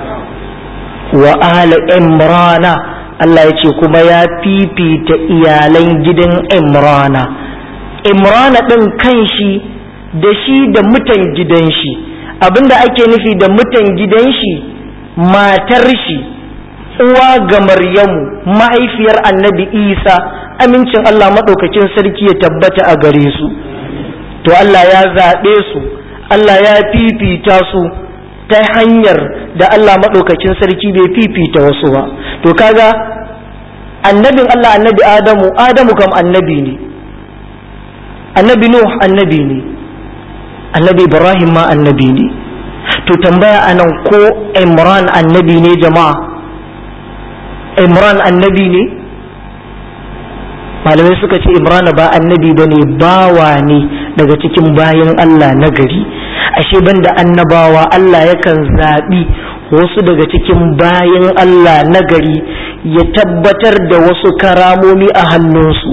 wa ahla Imrana Allah ya ce kuma ya fifita iyalan gidan Imrana Imrana ɗin kanshi da shi da mutan gidan shi abinda ake nufi da mutan gidan shi matar shi uwa ga Maryamu mahaifiyar annabi Isa amincin Allah maɗaukakin sarki ya tabbata a gare su to Allah ya zaɓe su Allah ya fifita su ta hanyar da Allah maɗaukakin sarki bai fifita wasu ba to kaga annabin Allah annabi Adamu Adamu kam annabi ne annabi Nuh annabi ne annabi Ibrahim ma annabi ne to tambaya anan ko Imran annabi ne jama'a Imran annabi ne malamai suka ce Imran ba annabi ba ne bawa ne daga cikin bayan Allah na gari ashe banda annabawa Allah yakan zaɓi wasu daga cikin bayan Allah na gari ya tabbatar da wasu karamomi a hannunsu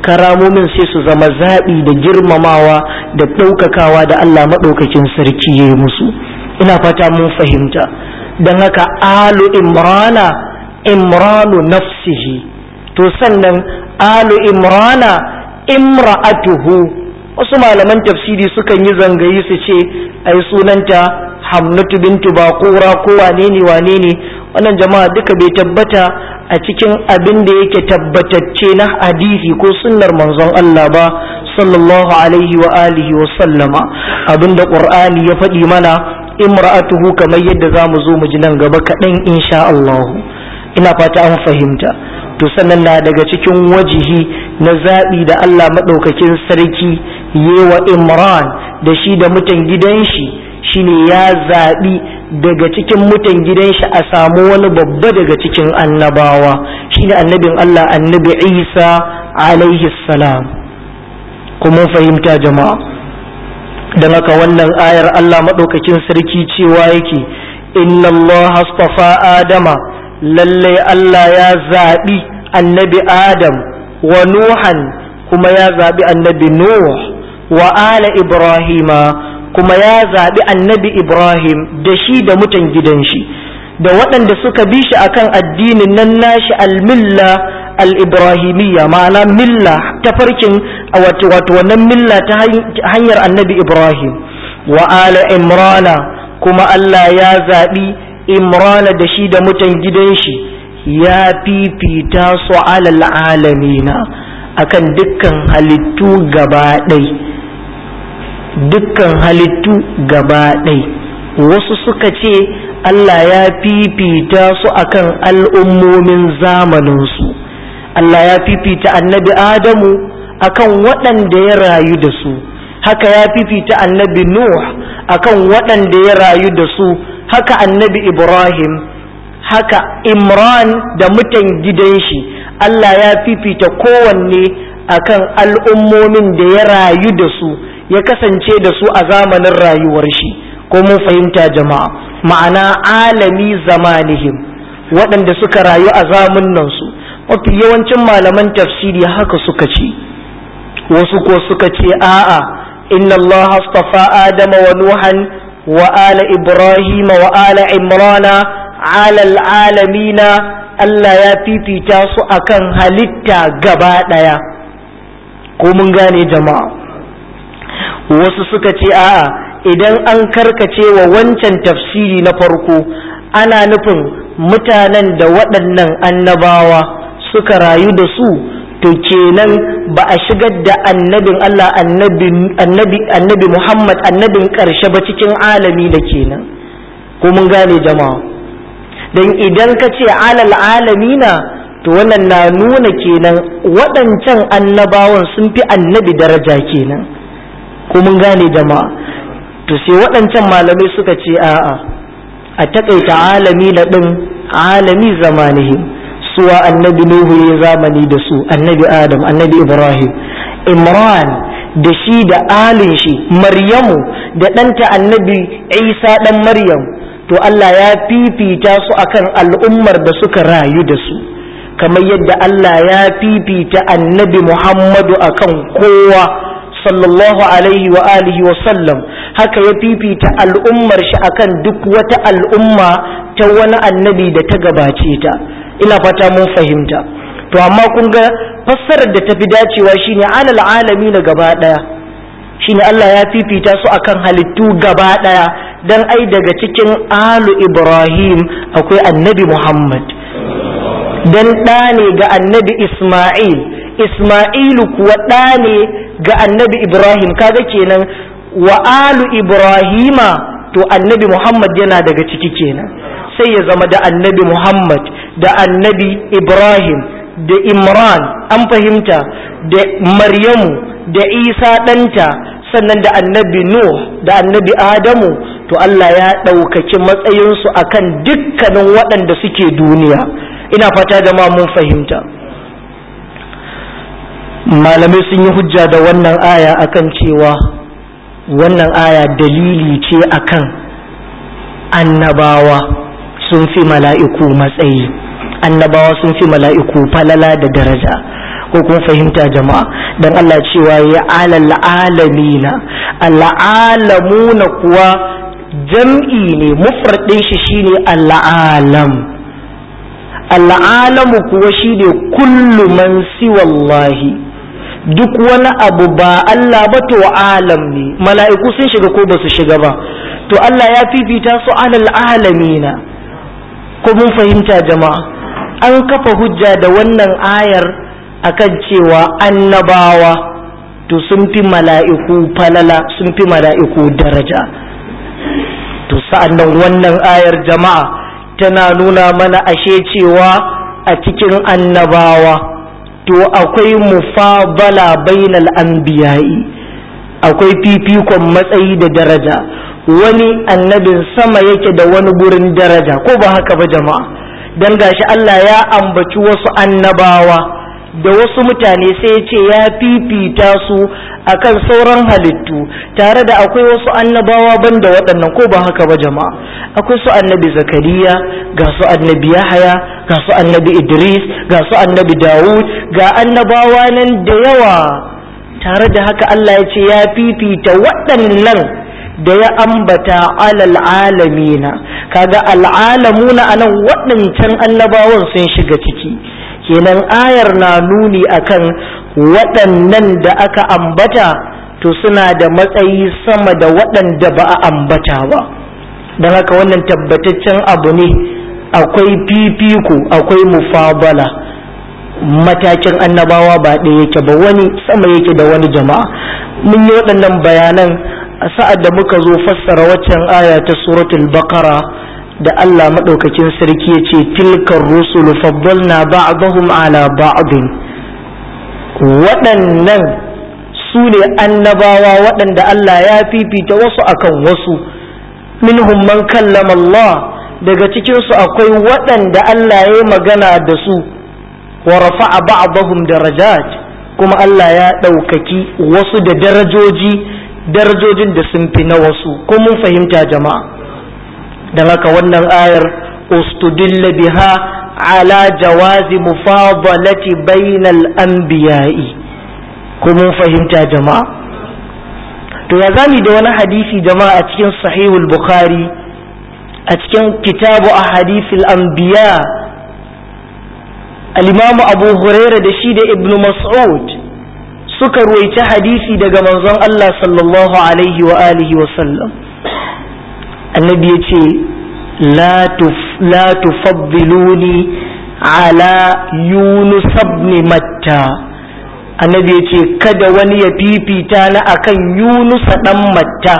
karamomin sai su zama zaɓi da girmamawa da ɗaukakawa da Allah maɗaukakin sarki ya yi musu ina fata mun fahimta don haka alu imrana imranu nafsihi to sannan alu imrana imra'atuhu wasu malaman tafsiri sukan yi zangayi su ce ai sunanta hamnatu bintu baqura ko wane ne wane ne wannan jama'a duka bai tabbata a cikin abin da yake tabbatacce na hadisi ko sunnar manzon Allah ba sallallahu alaihi wa alihi wa sallama abinda qur'ani ya faɗi mana imra'atuhu kamar yadda zamu zo mu ji nan gaba kaɗan insha Allah ina fata an fahimta to sannan na daga cikin wajihi na zaɓi da Allah maɗaukakin sarki yewa imran da shi da mutan gidan shi shine ya zaɓi daga cikin mutan gidan shi a samu wani babba daga cikin annabawa shine annabin Allah annabi Isa alaihi salam kuma fahimta jama'a don haka wannan ayar Allah maɗaukakin sarki cewa yake inna Allah astafa adama lallai Allah ya zaɓi annabi Adam wa Nuhan kuma ya zaɓi annabi Nuh wa ala Ibrahima kuma ya zaɓi annabi Ibrahim da shi da mutan gidan shi da waɗanda suka bi shi akan addinin nan nashi almilla al-ibrahimiyya ma'ana milla ta farkin wato wannan milla ta hanyar annabi Ibrahim wa ala Imrana kuma Allah ya zaɓi Imrana da shi da mutan gidan shi ya fifita su alal alamina akan dukkan halittu gaba ɗai dukkan halittu gaba ɗai wasu suka ce Allah ya fifita su akan al'ummomin zamaninsu Allah ya fifita annabi Adamu akan waɗanda ya rayu da su haka ya fifita annabi Nuh akan waɗanda ya rayu da su haka annabi Ibrahim haka Imran da mutan gidan shi Allah ya fifita kowanne akan al'ummomin da ya rayu da su ya kasance da su a zamanin rayuwar shi ko mun fahimta jama'a ma'ana alami zamanihim waɗanda suka rayu a zamunan su mafi yawancin malaman tafsiri haka suka ce wasu ko suka ce a'a inna Allah astafa Adama wa Nuhan wa ala Ibrahim wa ala Imrana ala alamina Allah ya fifita su akan halitta gaba ɗaya ko mun gane jama'a wasu suka ce a'a idan an karkace wa wancan tafsiri na farko ana nufin mutanen da waɗannan annabawa suka rayu da su to kenan ba a shigar da annabin Allah annabi annabi Muhammad annabin ƙarshe ba cikin alami da kenan ko mun gane jama'a dan idan ka ce alal alamina to wannan na nuna kenan waɗancan annabawan sun fi annabi daraja kenan ko mun gane jama'a to sai waɗancan malamai suka ce a'a a taƙaita alami na ɗin alami zamanihim suwa annabi nuhu ya zamani da su annabi adam annabi ibrahim imran da shi da alin shi maryamu da ɗanta annabi isa ɗan maryam to allah ya fifita su akan al'ummar da suka rayu da su kamar yadda allah ya fifita annabi muhammadu akan kowa sallallahu alaihi wa alihi wa sallam haka ya fifita al'ummar shi akan duk wata al'umma ta wani annabi da ta gabace ta ina fata mun fahimta to amma kun ga fassarar da tafi dacewa shine alal alami na gaba daya shine Allah ya fifita su akan halittu gaba daya dan ai daga cikin alu Ibrahim akwai annabi Muhammad dan ɗa ne ga annabi Ismail Ismailu kuwa ɗa ne ga annabi Ibrahim kaga kenan wa alu Ibrahima to annabi Muhammad yana daga ciki kenan sai ya zama da annabi Muhammad da annabi Ibrahim da Imran an fahimta da Maryamu da Isa ɗanta sannan da annabi Nuh da annabi Adamu to Allah ya ɗaukaki matsayinsu akan dukkanin waɗanda suke duniya ina fata da ma mun fahimta malamai sun yi hujja da wannan aya akan cewa wannan aya dalili ce akan annabawa sun fi mala'iku matsayi annabawa sun fi mala'iku falala da daraja ko kun fahimta jama'a dan Allah cewa ya alal alamina al'alamuna kuwa jam'i ne mufradin shi shine al'alam al'alamu kuwa shine kullu man siwallahi duk wani abu ba Allah ba to alam ne mala'iku sun shiga ko ba su shiga ba to Allah ya fifita su alal alamina ko mun fahimta jama'a an kafa hujja da wannan ayar akan cewa annabawa to sun fi mala'iku falala sun fi mala'iku daraja to sa'annan wannan ayar jama'a tana nuna mana ashe cewa a cikin annabawa to akwai mufabala bainal anbiya'i akwai fifikon matsayi da daraja wani annabin sama yake da wani gurin daraja ko ba haka ba jama'a dan gashi Allah ya ambaci wasu annabawa da wasu mutane sai ya ce ya fifita su akan sauran halittu tare da akwai wasu annabawa banda waɗannan ko ba haka ba jama'a akwai su annabi zakariya ga su annabi yahaya ga su annabi idris ga su annabi dawud ga annabawa nan da yawa tare da haka allah ya ce ya fifita waɗannan da ya ambata alal alamina kaga al'alamuna anan waɗancan annabawan sun shiga ciki kenan ayar na nuni akan waɗannan da aka ambata to suna da matsayi sama da waɗanda ba a ambata ba don haka wannan tabbataccen abu ne akwai fifiko akwai mufabala matakin annabawa ba ɗaya yake ba wani sama yake da wani jama'a mun yi waɗannan bayanan a sa'ad da muka zo fassara waccan aya ta suratul baqara da Allah maɗaukakin sarki ya ce tilkar rusulu faddalna ba'dahum ala ba'din waɗannan su ne annabawa waɗanda Allah ya fifita wasu akan wasu minhum man kallama Allah daga cikinsu akwai waɗanda Allah ya yi magana da su wa rafa'a ba'dahum darajat kuma Allah ya ɗaukaki wasu da darajoji darajojin da sun fi na wasu ko mun fahimta jama'a don haka wannan ayar ustudilla biha ala jawazi mufadalati bainal anbiya'i ko mun fahimta jama'a to ya zami da wani hadisi jama'a a cikin sahihul bukhari a cikin kitabu a hadisil anbiya al-imamu abu huraira da shi da ibnu mas'ud suka ruwaici hadisi daga manzon Allah sallallahu alaihi wa alihi wa sallam annabi ya ce la tufaddiluni ala yunus ibn matta annabi ya ce kada wani ya fifita na akan yunus dan matta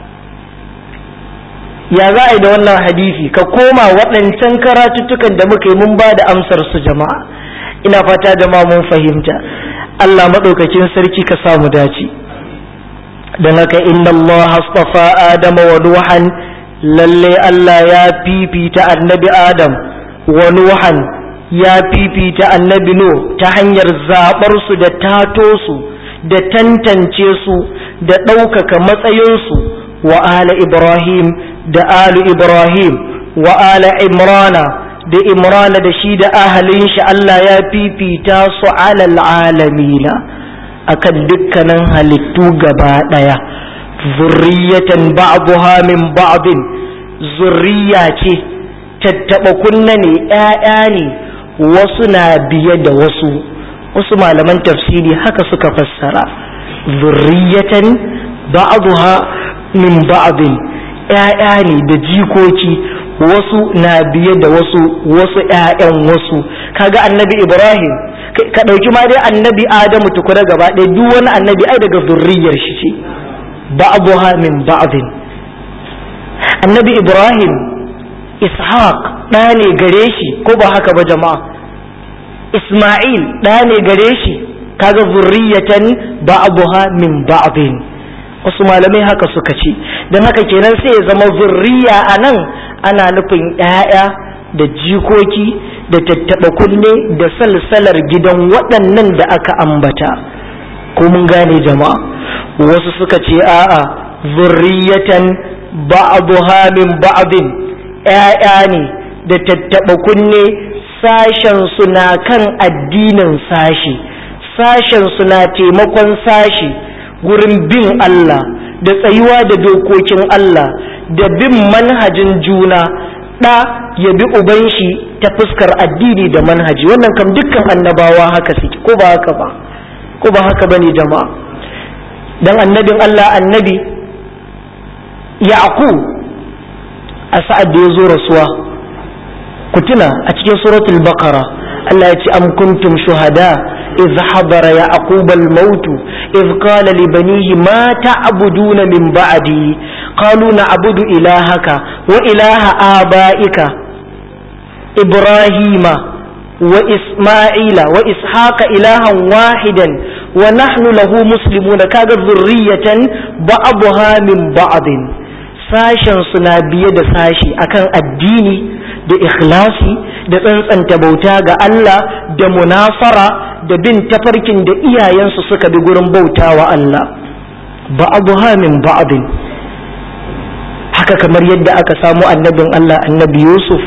ya za a yi da wannan hadisi ka koma waɗancan karatuttukan da muka yi mun ba da amsar su jama'a ina fata jama'a mun fahimta Allah maɗaukakin sarki ka samu dace don haka inna Allah astafa Adama wa Nuhan lalle Allah ya fifita annabi Adam wa Nuhan ya fifita annabi Nuh ta hanyar zaɓar su da tato su da tantance su da ɗaukaka matsayinsu wa ala Ibrahim da alu Ibrahim wa ala Imrana da Imrana da shi da ahalin shi Allah ya fifita su alal alamina akan dukkanin halittu gaba ɗaya zurriyatan ba'duha min ba'din zurriya ce tattaɓa kunna ne ‘ya'ya ne wasu na biye da wasu wasu malaman tafsiri haka suka fassara zurriyatan ba'duha min ba'din ‘ya'ya ne da jikoki wasu na biye da wasu wasu ‘ya'yan wasu kaga annabi ibrahim ka ɗauki ma dai annabi adamu tukuna gaba ɗaya duk wani annabi ai daga zurriyar shi ce ba'dha min ba'din annabi ibrahim ishaq ɗa ne gare shi ko ba haka ba jama'a isma'il ɗa ne gare shi kaga zurriyatan ba'dha min ba'din wasu malamai haka suka ce don haka kenan sai ya zama zurriya a nan ana nufin ‘ya'ya da jikoki da tattaɓa kunne da salsalar gidan waɗannan da aka ambata ko mun gane jama'a wasu suka ce a'a zurriyatan ba'dha min ba'din ‘ya'ya ne da tattaɓa kunne sashen su na kan addinin sashi sashen suna taimakon sashi gurin bin Allah da tsayuwa da dokokin Allah da bin manhajin juna ɗa ya bi uban shi ta fuskar addini da manhaji wannan kam dukkan annabawa haka suke ko ba haka ba ko ba haka bane jama'a dan annabin Allah annabi yaqub a sa'ad da ya zo rasuwa ku tuna a cikin suratul baqara Allah ya ce am kuntum shuhada إذ حضر يعقوب الموت إذ قال لبنيه ما تعبدون من بعدي قالوا نعبد إلهك وإله آبائك إبراهيم وإسماعيل وإسحاق إلها واحدا ونحن له مسلمون كاد ذرية بعضها من بعض sashen suna biye da sashi akan addini da ikhlasi da tsantsanta bauta ga Allah da munafara da bin tafarkin da iyayensu suka bi gurin bauta wa Allah ba'abuha min ba'abin haka kamar yadda aka samu annabin Allah annabi Yusuf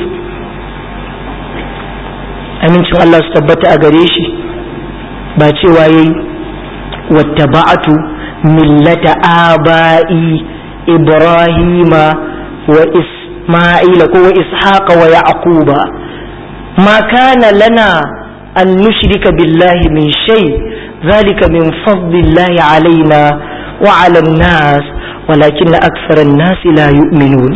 amincin Allah su tabbata a gare shi ba cewa yayi wattaba'atu millata aba'i ibrahima wa isma'ila ko wa ishaqa wa yaquba ma kana lana an nushrika billahi min shay zalika min fadlillahi alaina wa ala an-nas walakin akthara an-nas la yu'minun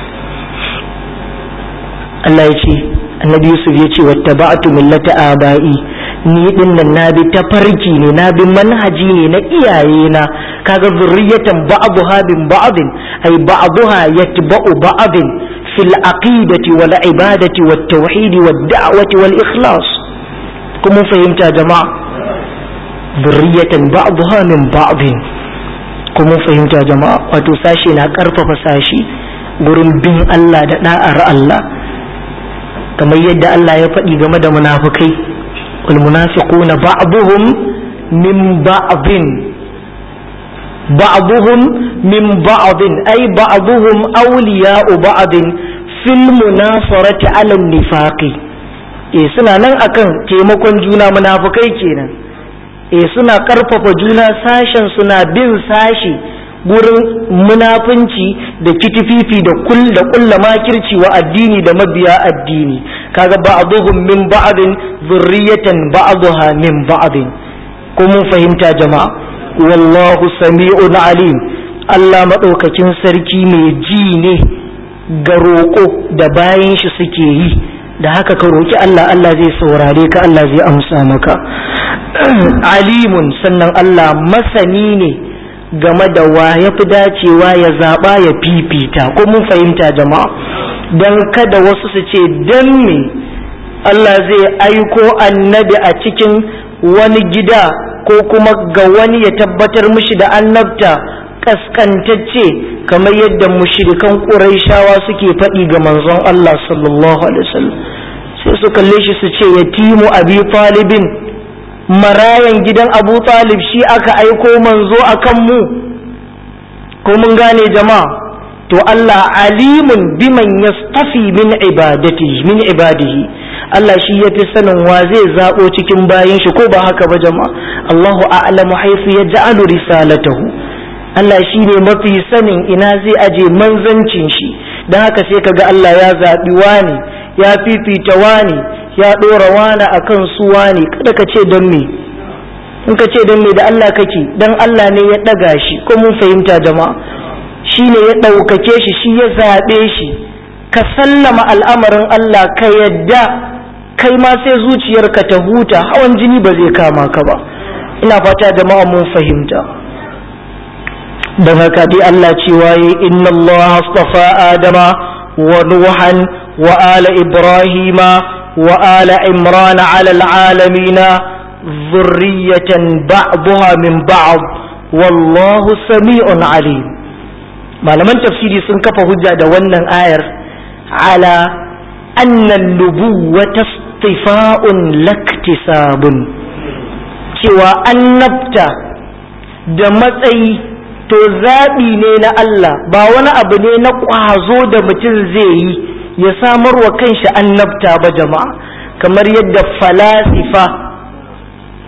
Allah ya ce annabi Yusuf ya ce wattaba'tu millata aba'i ni din nan na bi tafarki ne na bi manhaji ne na iyaye na kaga zurriyatan ba'dha bin ba'din ay ba'dha yatba'u ba'din fil aqidati wal ibadati wat tauhid wad da'wati wal ikhlas kuma fahimta jama'a zurriyatan ba'dha min ba'din kuma fahimta jama'a wato sashi na karfafa sashi gurin bin Allah da da'ar Allah kamar yadda Allah ya faɗi game da munafukai wal munafiquna ba'dhum min ba'dhin ba'dhum min ba'dhin ay ba'dhum awliya'u ba'dhin fil munasarati 'ala nifaqi eh suna nan akan taimakon juna munafukai kenan eh suna karfafa juna sashen suna bin sashi gurin munafunci da kitififi da kul da kulla makirci wa addini da mabiya addini kaga ba'dhum min ba'din zurriyatan ba'dha min ba'din ko mun fahimta jama'a wallahu sami'un alim Allah madaukakin sarki mai ji ne ga roƙo da bayan shi suke yi da haka ka roƙi Allah Allah zai saurare ka Allah zai amsa maka alimun sannan Allah masani ne game da wa ya fi dacewa ya zaɓa ya fifita ko mun fahimta jama'a don kada wasu su ce don me Allah zai aiko annabi a cikin wani gida ko kuma ga wani ya tabbatar mishi da annabta kaskantacce kamar yadda mushrikan ƙuraishawa suke faɗi ga manzon Allah sallallahu alaihi wasallam sai su kalle shi su ce yatimu abi talibin marayan gidan abu talib shi aka aiko manzo a kanmu ko mun gane jama'a to Allah alimun biman yastafi min ibadati min ibadihi Allah shi ya fi sanin wa zai zaɓo cikin bayan shi ko ba haka ba jama'a Allahu a'lamu haifu ya ja'alu risalatahu Allah shi ne mafi sanin ina zai aje manzancin shi don haka sai kaga Allah ya zaɓi wani ya fifita wani ya ɗora wani a kan su wani kada ka ce don me in ka ce don me da Allah kake don Allah ne ya ɗaga shi ko mun fahimta jama'a shi ne ya ɗaukake shi shi ya zaɓe shi ka sallama al'amarin Allah ka yadda kai ma sai zuciyarka ta huta hawan jini ba zai kama ka ba ina fata jama'a mun fahimta don haka dai Allah cewa yi inna Allah astafa Adama wa Nuhan wa ala Ibrahima wa ala Imran ala alamina zurriyatan ba'daha min ba'd wallahu sami'un alim malaman tafsiri sun kafa hujja da wannan ayar ala anna nubuwata istifa'un laktisabun cewa annabta da matsayi to zaɓi ne na Allah ba wani abu ne na ƙwazo da mutum zai yi ya samar wa kanshi annabta ba jama'a kamar yadda falasifa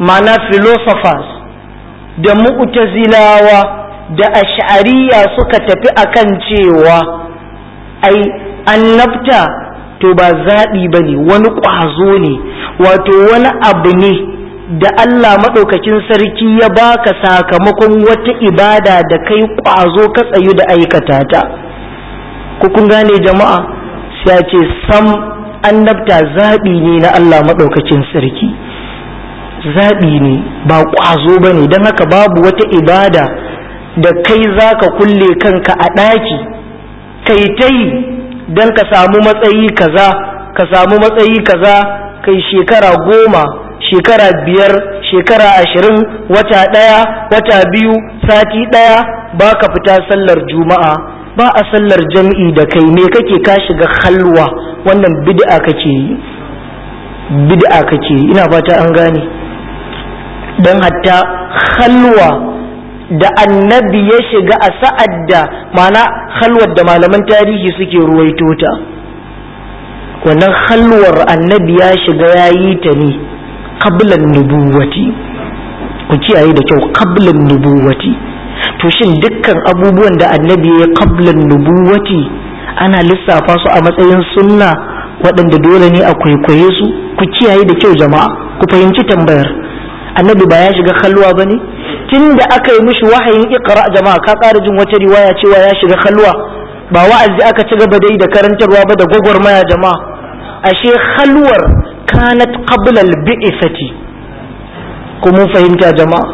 ma'ana philosophers da mu'tazilawa da ash'ariya suka tafi akan cewa ai annabta to ba zaɓi ba ne wani ƙwazo ne wato wani abu ne da Allah maɗaukakin sarki ya baka sakamakon wata ibada da kai ƙwazo ka tsayu da aikata ta ku kun gane jama'a sai ce sam annabta zaɓi ne na Allah maɗaukakin sarki zaɓi ne ba ƙwazo ba ne don haka babu wata ibada da kai za ka kulle kanka a ɗaki kai ta yi don ka samu matsayi kaza ka samu matsayi kaza kai shekara goma shekara biyar shekara ashirin wata ɗaya wata biyu sati ɗaya ba ka fita sallar juma'a ba a sallar jam'i da kai me kake ka shiga halwa wannan bid'a kake yi bid'a kake yi ina fata an gane don hatta halwa da annabi ya shiga a sa'ad da mana halwar da malaman tarihi suke ruwaito ta wannan halwar annabi ya shiga ya yi ta ne kablan nubuwati ku kiyaye da kyau kablan nubuwati to shin dukkan abubuwan da annabi ya kablan nubuwati ana lissafa su a matsayin sunna waɗanda dole ne a kwaikwaye su ku kiyaye da kyau jama'a ku fahimci tambayar annabi ba ya shiga halwa ba ne tun da aka yi mishi wahayin ikra jama'a ka ƙara jin wata riwaya cewa ya shiga halwa ba wa'azi aka ci gaba dai da karantarwa ba da gwagwarmaya jama'a ashe halwar kanat qabla al-bi'sati ko mun fahimta jama'a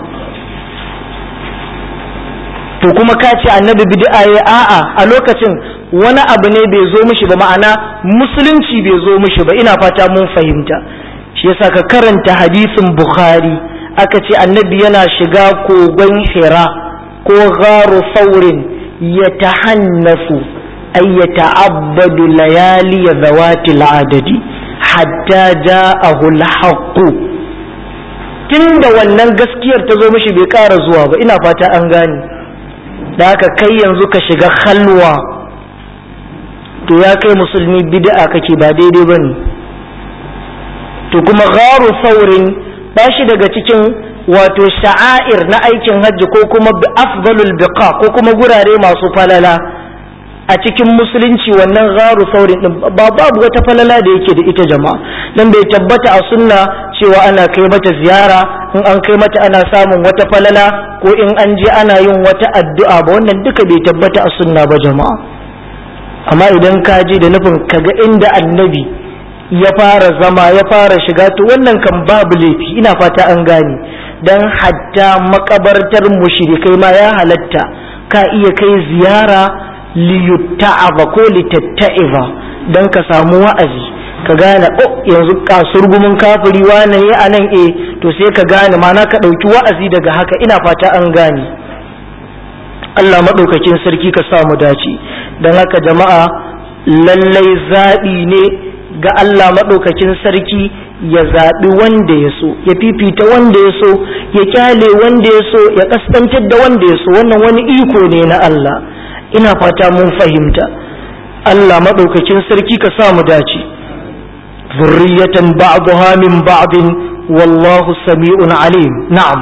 to kuma ka ce annabi bid'a ya a'a a lokacin wani abu ne bai zo mishi ba ma'ana musulunci bai zo mishi ba ina fata mun fahimta shi yasa ka karanta hadisin bukhari aka ce annabi yana shiga kogon hira ko gharu saurin ya tahannafu ay ya ta'abbadu layali ya zawati al'adadi hatta ja'ahu al-haqq tunda wannan gaskiyar ta zo mishi bai ƙara zuwa ba ina fata an gane da haka kai yanzu ka shiga halwa to ya kai musulmi bid'a kake ba daidai bane to kuma gharu saurin ba shi daga cikin wato sha'air na aikin hajji ko kuma afdalul biqa ko kuma gurare masu falala a cikin musulunci wannan gharu saurin din ba babu wata falala da yake da ita jama'a dan bai tabbata a sunna cewa ana kai mata ziyara in an kai mata ana samun wata falala ko in an je ana yin wata addu'a ba wannan duka bai tabbata a sunna ba jama'a amma idan ka je da nufin kaga inda annabi ya fara zama ya fara shiga to wannan kan babu laifi ina fata an gane dan hatta makabartar mushrikai ma ya halatta ka iya kai ziyara liyutta'aba ko litatta'iba dan ka samu wa'azi ka gane oh yanzu kasurgumin kafiri wane ya anan eh to sai ka gane mana ka ɗauki wa'azi daga haka ina fata an gane Allah maɗaukakin sarki ka samu dace don haka jama'a lallai zaɓi ne ga Allah maɗaukakin sarki ya zaɓi wanda ya so ya fifita wanda ya so ya kyale wanda ya so ya ƙasƙantar da wanda ya so wannan wani iko ne na Allah ina fata mun fahimta Allah maɗaukakin sarki ka sa mu dace zurriyatan ba'daha min ba'din wallahu sami'un alim na'am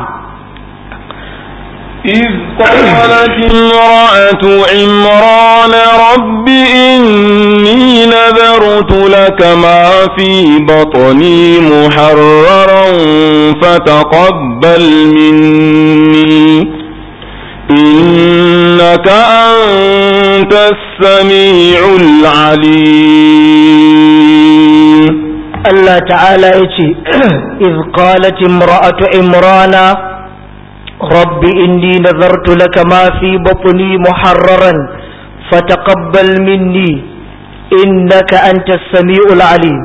إذ قالت امرأة عمران رب إني نذرت لك ما في بطني محررا فتقبل مني إنك أنت السميع العليم الله تعالى يتي إذ قالت امرأة عمران رب إني نذرت لك ما في بطني محررا فتقبل مني إنك أنت السميع العليم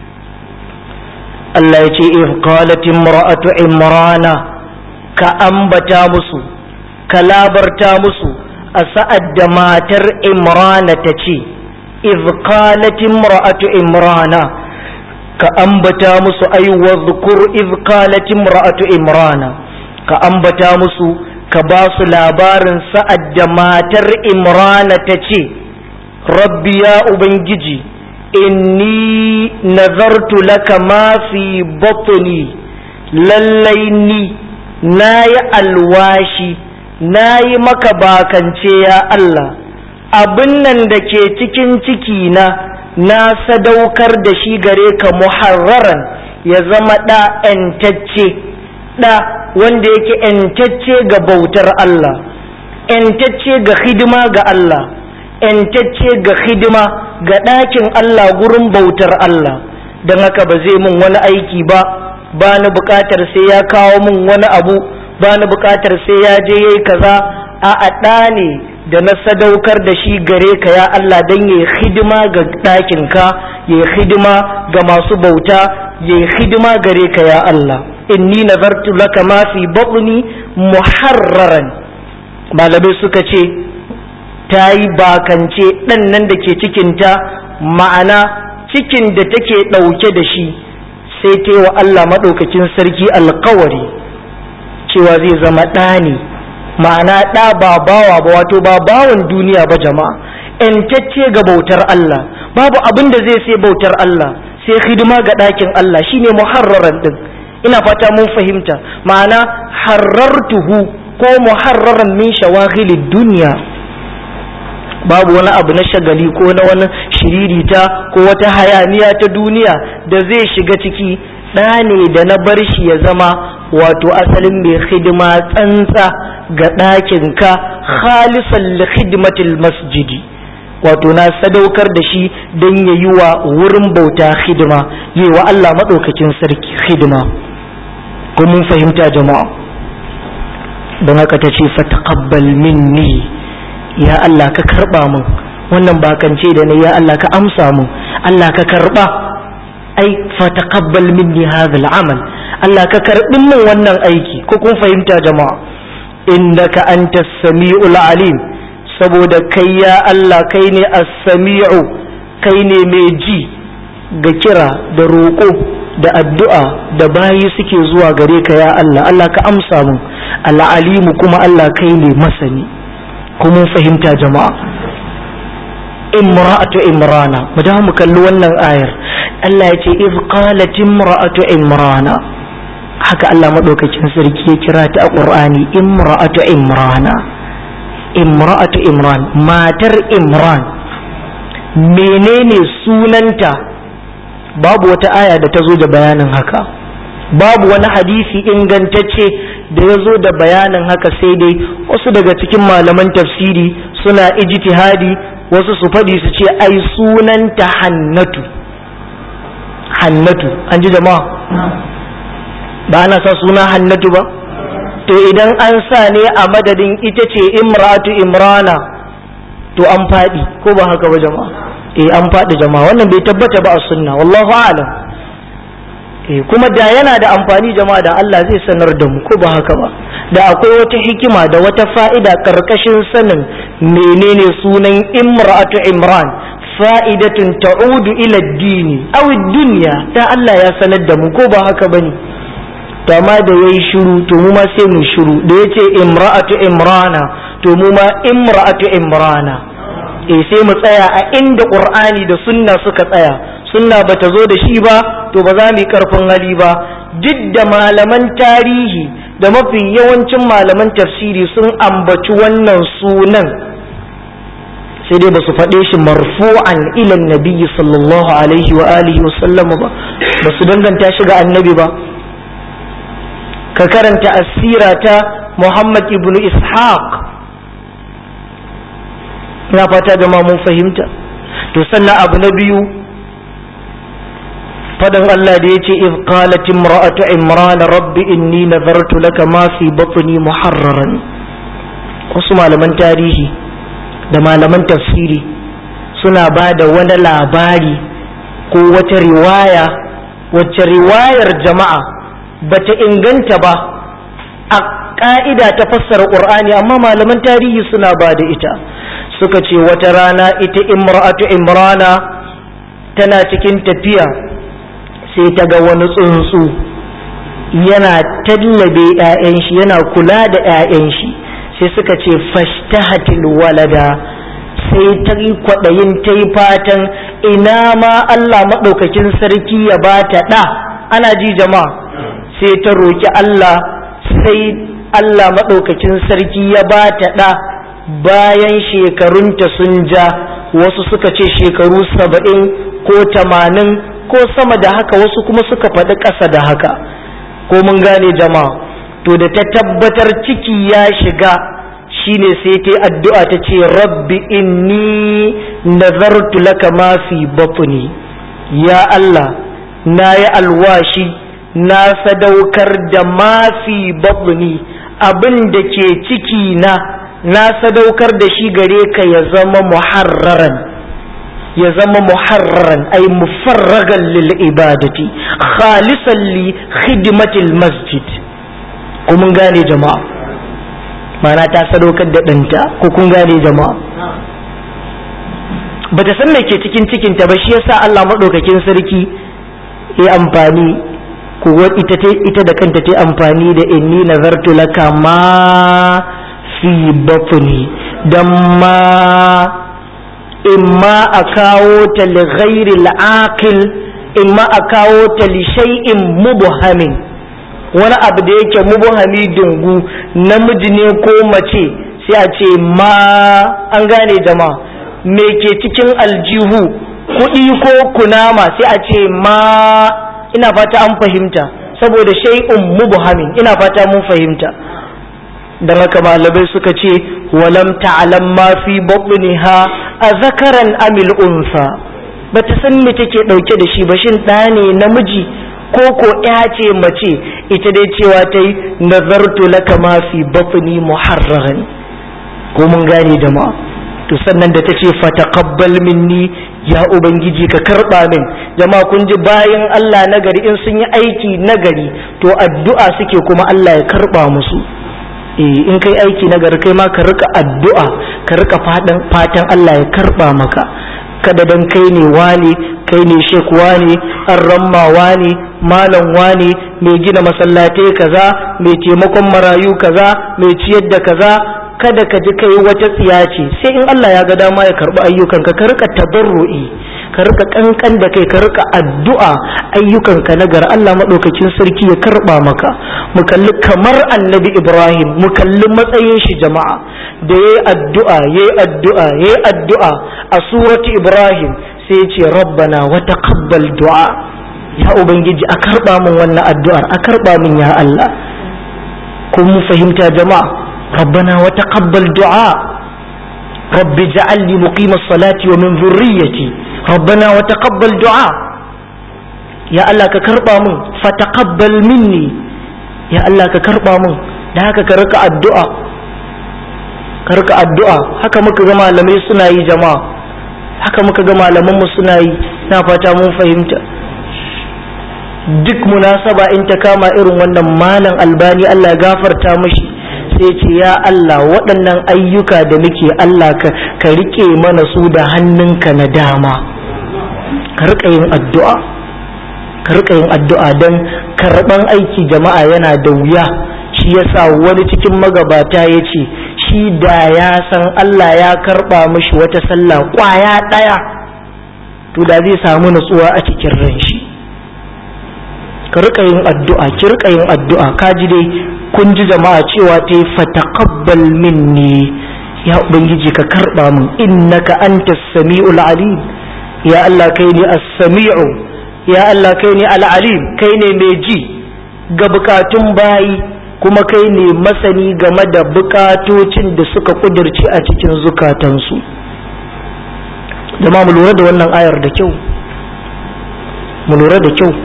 الله يتي إذ قالت امرأة عمران كأنبتا مسو كلابرتا مسو أسأد ماتر عمران تتي إذ قالت امرأة عمران كأنبتا مسو أي واذكر إذ قالت امرأة عمران ka ambata musu ka ba su labarin sa'ad da matar imrana ta ce rabbi ya ubangiji inni nazartu laka ma fi batni lallai ni na yi alwashi na yi maka bakance ya Allah abin nan da ke cikin ciki na na sadaukar da shi gare ka muharraran ya zama ɗa ‘yantacce ɗa wanda yake ‘yantacce ga bautar Allah ‘yantacce ga hidima ga Allah ‘yantacce ga hidima ga ɗakin Allah gurin bautar Allah don haka ba zai min wani aiki ba ba ni buƙatar sai ya kawo min wani abu ba ni buƙatar sai ya je yayi kaza a a ɗa ne da na sadaukar da shi gare ka ya Allah don ya yi hidima ga ɗakinka ya yi hidima ga masu bauta ya yi hidima gare ka ya Allah inni nazartu laka ma fi batni muharraran malamai suka ce ta yi bakance ɗan nan da ke cikinta ma'ana cikin da take ɗauke da shi sai ta yi wa Allah maɗaukakin sarki alkawari cewa zai zama ɗa ne ma'ana ɗa ba bawa ba wato ba bawan duniya ba jama'a ‘yantacce ga bautar Allah babu abin da zai sai bautar Allah sai hidima ga ɗakin Allah shine muharraran ɗin ina fata mun fahimta ma'ana harartuhu ko muharraran min shawaghilid duniya babu wani abu na shagali ko na wani shiririta ko wata hayaniya ta duniya da zai shiga ciki ɗa ne da na bar shi ya zama wato asalin mai hidima tsantsa ga ɗakinka khalisan li khidmatil masjidi wato na sadaukar da shi don ya yi wa wurin bauta hidima yi wa Allah maɗaukakin sarki hidima ko mun fahimta jama'a don haka ta ce fataqabbal minni ya Allah ka karɓa min wannan bakance da na ya Allah ka amsa min Allah ka karɓa ai fataqabbal minni hadha al'amal Allah ka karɓi min wannan aiki ko kun fahimta jama'a innaka antas sami'ul alim saboda kai ya Allah kai ne as-sami'u kai ne mai ji ga kira da roƙo da addu'a da bayi suke zuwa gare ka ya Allah Allah ka amsa mun al'alimu kuma Allah kai ne masani kuma fahimta jama'a imra'atu imrana mu da mu kalli wannan ayar Allah ya ce iz qalat imra'atu imrana haka Allah madaukakin sarki ya kira ta a Qur'ani imra'atu imrana imra'atu imran matar imran menene sunanta babu wata aya da ta zo da bayanin haka babu wani hadisi ingantacce da ya zo da bayanin haka sai dai wasu daga cikin malaman tafsiri suna ijtihadi wasu su faɗi su ce ai sunanta hannatu hannatu an ji jama'a ba ana sa suna hannatu ba to idan an sa ne a madadin ita ce imratu imrana to an faɗi ko ba haka ba jama'a eh an faɗi jama'a wannan bai tabbata ba a sunna wallahu a'lam eh kuma da yana da amfani jama'a da Allah zai sanar da mu ko ba haka ba da akwai wata hikima da wata fa'ida karkashin sanin menene sunan imra'atu imran fa'idatun ta'udu ila dini aw dunya da Allah ya sanar da mu ko ba haka bane to amma da yayi shiru to mu ma sai mu shiru da yace imra'atu imrana to mu ma imra'atu imrana eh sai mu tsaya a inda qur'ani da sunna suka tsaya sunna bata zo da shi ba to ba za mu yi karfin hali ba duk da malaman tarihi da mafi yawancin malaman tafsiri sun ambaci wannan sunan sai dai ba su faɗe shi marfu'an ilan nabiyyi sallallahu alaihi wa alihi wa sallam ba ba su danganta shi ga annabi ba ka karanta asira ta muhammad ibn ishaq ina fata da mun fahimta to sannan abu na biyu fadan Allah da ya ce iz qalat imra'atu imran rabbi inni nazartu laka ma fi batni muharraran wasu malaman tarihi da malaman tafsiri suna ba da wani labari ko wata riwaya wacce riwayar jama'a bata inganta ba a ka'ida ta fassara qur'ani amma malaman tarihi suna ba da ita suka ce wata rana ita imra'atu imrana tana cikin tafiya sai ta ga wani tsuntsu yana tallabe 'ya'yan shi yana kula da 'ya'yan shi sai suka ce fashtahatil walada sai ta yi kwaɗayin ta yi fatan ina ma Allah maɗaukakin sarki ya ba ta ɗa ana ji jama'a sai sai ta roki Allah sai Allah maɗaukakin sarki ya ba ta ɗa bayan shekarunta sun ja wasu suka ce shekaru saba'in ko tamanin ko sama da haka wasu kuma suka faɗi ƙasa da haka ko mun gane jama'a to da ta tabbatar ciki ya shiga shine sai ta yi addu'a ta ce rabbi inni nazartu laka ma fi batni ya Allah na yi alwashi na sadaukar da ma fi batni abin da ke ciki na na sadaukar da shi gare ka ya zama muharraran ya zama muharraran ay mufarragan lil ibadati khalisan li khidmatil masjid ko mun gane jama'a mana ta sadaukar da ɗanta ko kun gane jama'a bata san me ke cikin cikinta ba shi yasa Allah maɗaukakin sarki ya amfani ko ita ita da kanta ta amfani da inni nazartu laka ma fi batni dan ma imma a kawo ta li ghairi al-aqil imma a kawo ta li shay'in mubhamin wani abu da yake mubuhami dungu namiji ne ko mace sai a ce ma an gane jama'a me ke cikin aljihu kuɗi ko kunama sai a ce ma ina fata an fahimta saboda shay'un mubhamin ina fata mun fahimta dan haka malamai suka ce walam ta'lam ma fi batniha a zakaran amil unsa bata san me take dauke da shi ba shin ɗa ne namiji ko ko ya ce mace ita dai cewa ta yi nazartu laka ma fi batni muharraran ko mun gane jama'a to sannan da ta ce fataqabbal minni ya ubangiji ka karba min jama'a kun ji bayan Allah nagari in sun yi aiki nagari to addu'a suke kuma Allah ya karba musu eh in kai aiki nagari kai ma ka rika addu'a ka rika fatan Allah ya karba maka kada dan kai ne wane kai ne shek wane an ramma wane malam wane mai gina masallatai kaza mai taimakon marayu kaza mai ciyar da kaza kada ka ji kai wata tsiya ce sai in Allah ya ga dama ya karbi ayyukanka ka rika tabarru'i ka rika kankan da kai ka rika addu'a ayyukanka na gar Allah madaukakin sarki ya karba maka mu kalli kamar annabi Ibrahim mu kalli matsayin shi jama'a da yayi addu'a yayi addu'a yayi addu'a a surati Ibrahim sai ya ce rabbana wa taqabbal du'a ya ubangiji a karba min wannan addu'ar a karba min ya Allah kun mu fahimta jama'a ربنا وتقبل دعاء رب اجعلني مقيم الصلاة ومن ذريتي ربنا وتقبل دعاء يا الله ككربا من فتقبل مني يا الله ككربا من da haka ka rika addu'a ka rika addu'a haka muka ga malamai suna yi jama'a haka muka ga malaman mu suna yi na fata mun fahimta duk munasaba in ta kama irin wannan malam albani Allah ya gafarta mashi sai ce ya Allah waɗannan ayyuka da muke Allah ka rike mana su da hannunka na dama ka rika yin addu'a ka rika yin addu'a don karɓan aiki jama'a yana da wuya shi yasa wani cikin magabata ya ce shi da ya san Allah ya karɓa mashi wata sallah ƙwaya ɗaya to da zai samu nutsuwa a cikin ran shi ka rika yin addu'a ki rika yin addu'a ka ji dai kun ji jama'a cewa ta yi fataqabbal minni ya ubangiji ka karba min innaka antas sami'ul alim ya Allah kai ne as-sami'u ya Allah kai ne al-alim kai ne mai ji ga bukatun bayi kuma kai ne masani game da bukatocin da suka kudirce a cikin zukatansu jama'a mu lura da wannan ayar da kyau mu lura da kyau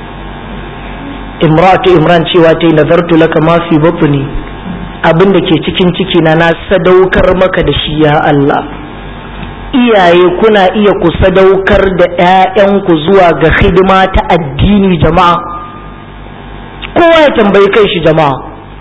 imratu imran cewa ta yi nazartu laka ma fi batni abin da ke cikin ciki na na sadaukar maka da shi ya Allah iyaye kuna iya ku sadaukar da 'ya'yanku zuwa ga hidima ta addini jama'a kowa ya tambayi kai shi jama'a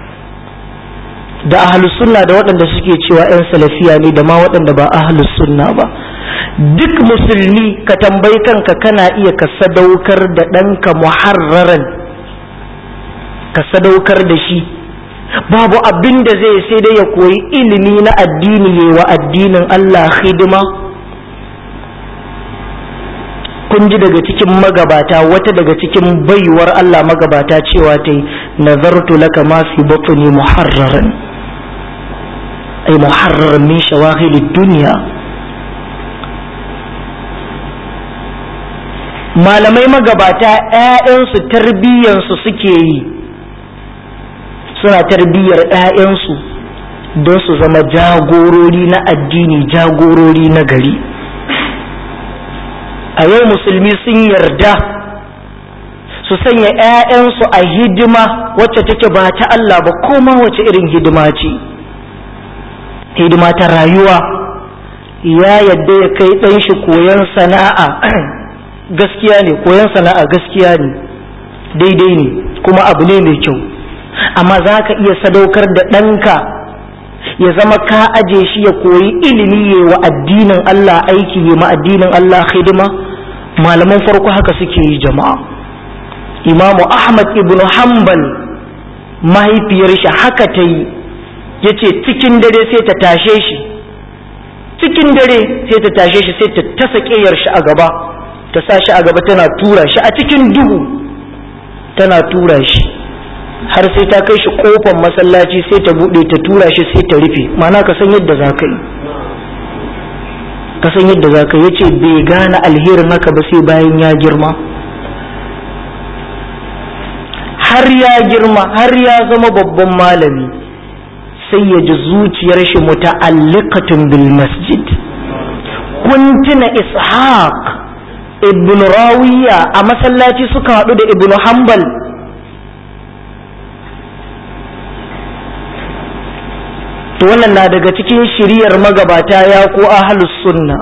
da ahlus sunna da waɗanda suke cewa 'yan salafiya ne da ma waɗanda ba ahlus sunna ba duk musulmi ka tambayi kanka kana iya ka sadaukar da ɗanka muharraran ka sadaukar da shi babu abin da zai sai dai ya koyi ilimi na addini ya wa addinin Allah hidima kun ji daga cikin magabata wata daga cikin baiwar Allah magabata cewa ta yi nazartu laka ma fi batni muharraran ay muharraran min shawahid duniya malamai magabata ‘ya'yansu tarbiyyansu suke yi suna tarbiyyar ‘ya'yansu don su zama jagorori na addini jagorori na gari a yau musulmi sun yarda su sanya ‘ya'yansu a hidima wacce take ba ta Allah ba koma wace irin hidima ce hidima ta rayuwa ya yadda ya kai ɗan shi koyon sana'a gaskiya ne koyon sana'a gaskiya ne daidai ne kuma abu ne mai kyau amma za ka iya sadaukar da ɗanka ya zama ka aje shi ya koyi ilimi ya wa addinin Allah aiki ya ma addinin Allah hidima malaman farko haka suke yi jama'a imamu ahmad ibn hanbal mahaifiyar shi haka ta yi ya ce cikin dare sai ta tashe shi cikin dare sai ta tashe shi sai ta tasa ƙeyar shi a gaba ta sa shi a gaba tana tura shi a cikin duhu tana tura shi har sai ta kai shi kofar masallaci sai ta buɗe ta tura shi sai ta rufe mana ka san yadda za ka yi ka san yadda za ka yi ce bai gane alherin haka ba sai bayan ya girma har ya girma har ya zama babban malami sai ya ji zuciyar shi muta'alliqatun bil masjid kun tuna ishaq ibn rawiya a masallaci suka haɗu da ibn hanbal to wannan na daga cikin shiriyar magabata ya ko ahlus sunna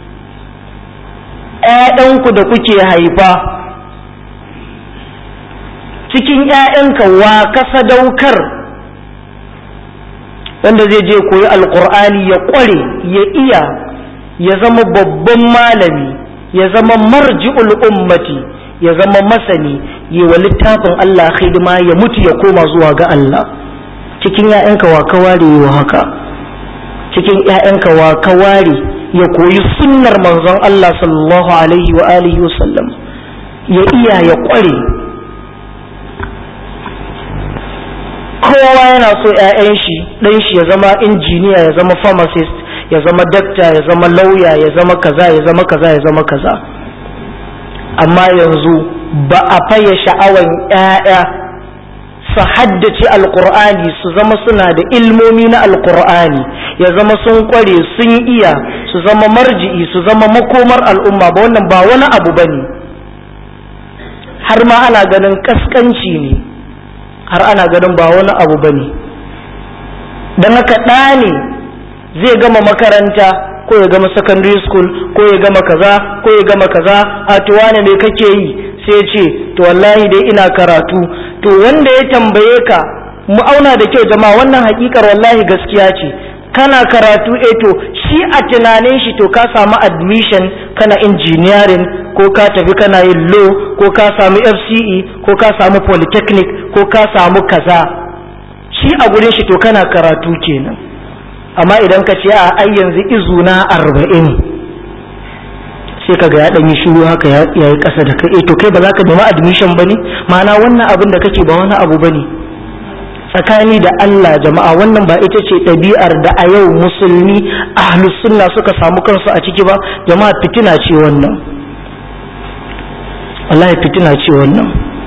‘ya'yanku da kuke haifa cikin ‘ya'yanka wa ka sadaukar wanda zai je koyi alkur'ani ya ƙware ya iya ya zama babban malami ya zama marji'ul ummati ya zama masani yi wa littafin Allah hidima ya mutu ya koma zuwa ga Allah cikin ‘ya'yanka wa ka ware wa haka cikin ‘ya'yanka wa ka ware ya koyi sunnar manzon Allah sallallahu alaihi wa alihi wasallam ya iya ya ƙware kowa yana so ‘ya'yan shi ɗan shi ya zama injiniya ya zama pharmacist ya zama dakta ya zama lauya ya zama kaza ya zama kaza ya zama kaza amma yanzu ba a faye sha'awan ‘ya'ya su haddace alkur'ani su zama suna da ilmomi na alkur'ani ya zama sun kware sun iya su zama marji'i su zama makomar al'umma ba wannan ba wani abu ba ne har ma ana ganin kaskanci ne har ana ganin ba wani abu ba ne don haka ɗa ne zai gama makaranta ko ya gama secondary school ko ya gama kaza ko ya gama kaza a tuwa ne me kake yi sai ce to wallahi dai ina karatu to wanda ya tambaye ka mu auna da kyau jama'a wannan hakikar wallahi gaskiya ce kana karatu eh to shi a tunanin shi to ka samu admission kana engineering ko ka tafi kana yin law ko ka samu FCE ko ka samu polytechnic ko ka samu kaza shi a gurin shi to kana karatu kenan amma idan ka ce a ai yanzu izuna arba'in sai ka ga ya ɗanyi shiru haka ya yi ƙasa da kai to kai ba za ka nemi admission ba ne ma'ana wannan abin da kake ba wani abu ba ne tsakani da Allah jama'a wannan ba ita ce ɗabi'ar da a yau musulmi ahlus sunna suka samu kansu a ciki ba jama'a fitina ce wannan wallahi fitina ce wannan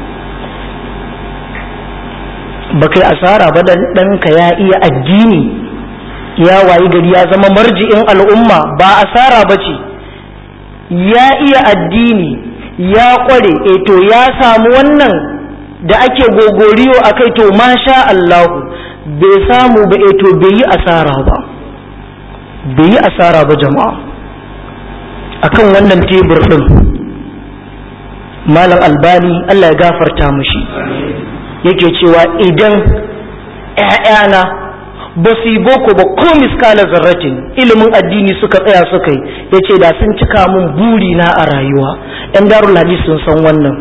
ba kai asara ba dan ɗanka ya iya addini ya wayi gari ya zama marji'in al'umma ba asara ba ce ya iya addini ya kware e to ya samu wannan da ake gogoriyo a kai to masha Allahu bai samu ba e to bai yi asara ba bai yi asara ba jama'a akan wannan tebur ɗin malam albani Allah ya gafarta mushi yake cewa idan ‘ya'yana ba su yi boko ba ko miskala zarratin ilimin addini suka tsaya suka yi ya ce da sun cika min buri na a rayuwa ‘yan darul hadis sun san wannan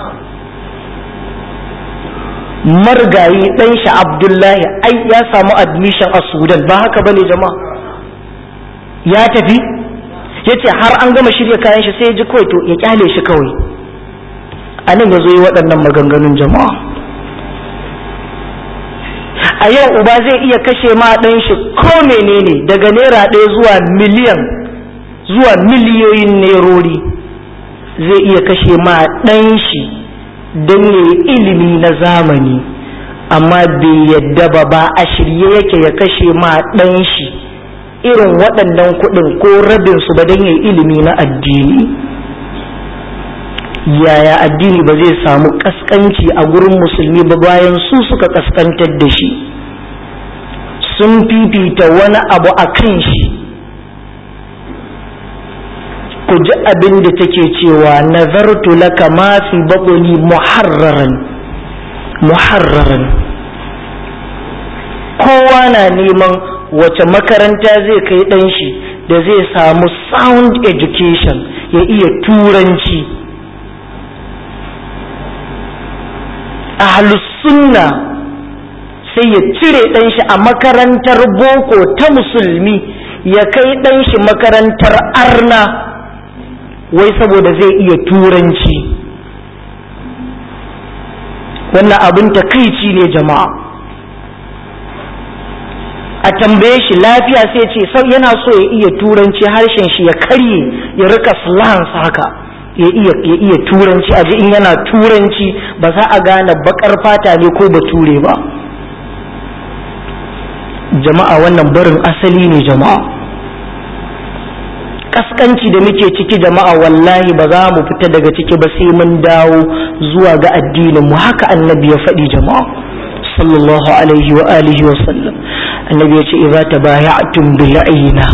margayi ɗan shi abdullahi ai ya samu admission a sudan ba haka bane jama'a ya tafi ya ce har an gama shirya kayan shi sai ya ji kawai to ya kyale shi kawai a nan ya zo yi waɗannan maganganun jama'a a yau uba zai iya kashe ma ɗan shi ko menene daga naira ɗaya zuwa miliyan zuwa miliyoyin nerori zai iya kashe ma ɗan shi don ya yi ilimi na zamani amma bai yadda ba ba a shirye yake ya kashe ma ɗan shi irin waɗannan kuɗin ko rabin su ba don ya yi ilimi na addini yaya addini ba zai samu ƙasƙanci a gurin musulmi ba bayan su suka ƙasƙantar da shi sun fifita wani abu a kan shi ku ji abin da take cewa nazartu laka ma fi baƙoni muharraran muharraran kowa na neman wace makaranta zai kai ɗan shi da zai samu sound education ya iya turanci ahlus sunna sai ya cire ɗan shi a makarantar boko ta musulmi ya kai ɗan shi makarantar arna wai saboda zai iya turanci wannan abin takaici ne jama'a a tambaye shi lafiya sai ce yana so ya iya turanci harshen shi ya karye ya rika slans haka ya iya ya iya turanci a in yana turanci ba za a gane bakar fata ne ko bature ba jama'a wannan barin asali ne jama'a kaskanci da muke ciki jama'a wallahi ba za mu fita daga ciki ba sai mun dawo zuwa ga addinin mu haka annabi ya faɗi jama'a sallallahu alaihi wa alihi wa sallam annabi ya ce idza tabaya'tum bil ayna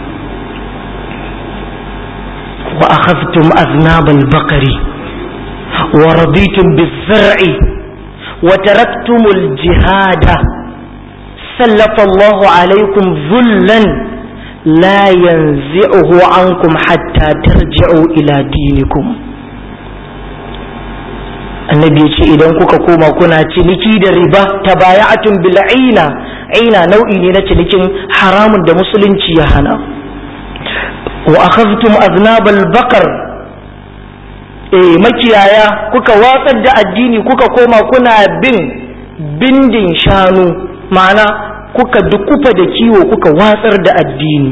wa akhadhtum aznab al baqari wa raditum biz zar'i wa taraktum al jihada سلط الله عليكم ذلا لا ينزعه عنكم حتى ترجعوا إلى دينكم annabi ya ce idan kuka koma kuna ciniki da riba ta baya'atun bil aina aina nau'i ne na cinikin haramun da musulunci ya hana wa akhadhtum aznabal baqar eh makiyaya kuka watsar da addini kuka koma kuna bin bindin shanu ma'ana kuka dukufa da kiwo kuka watsar da addini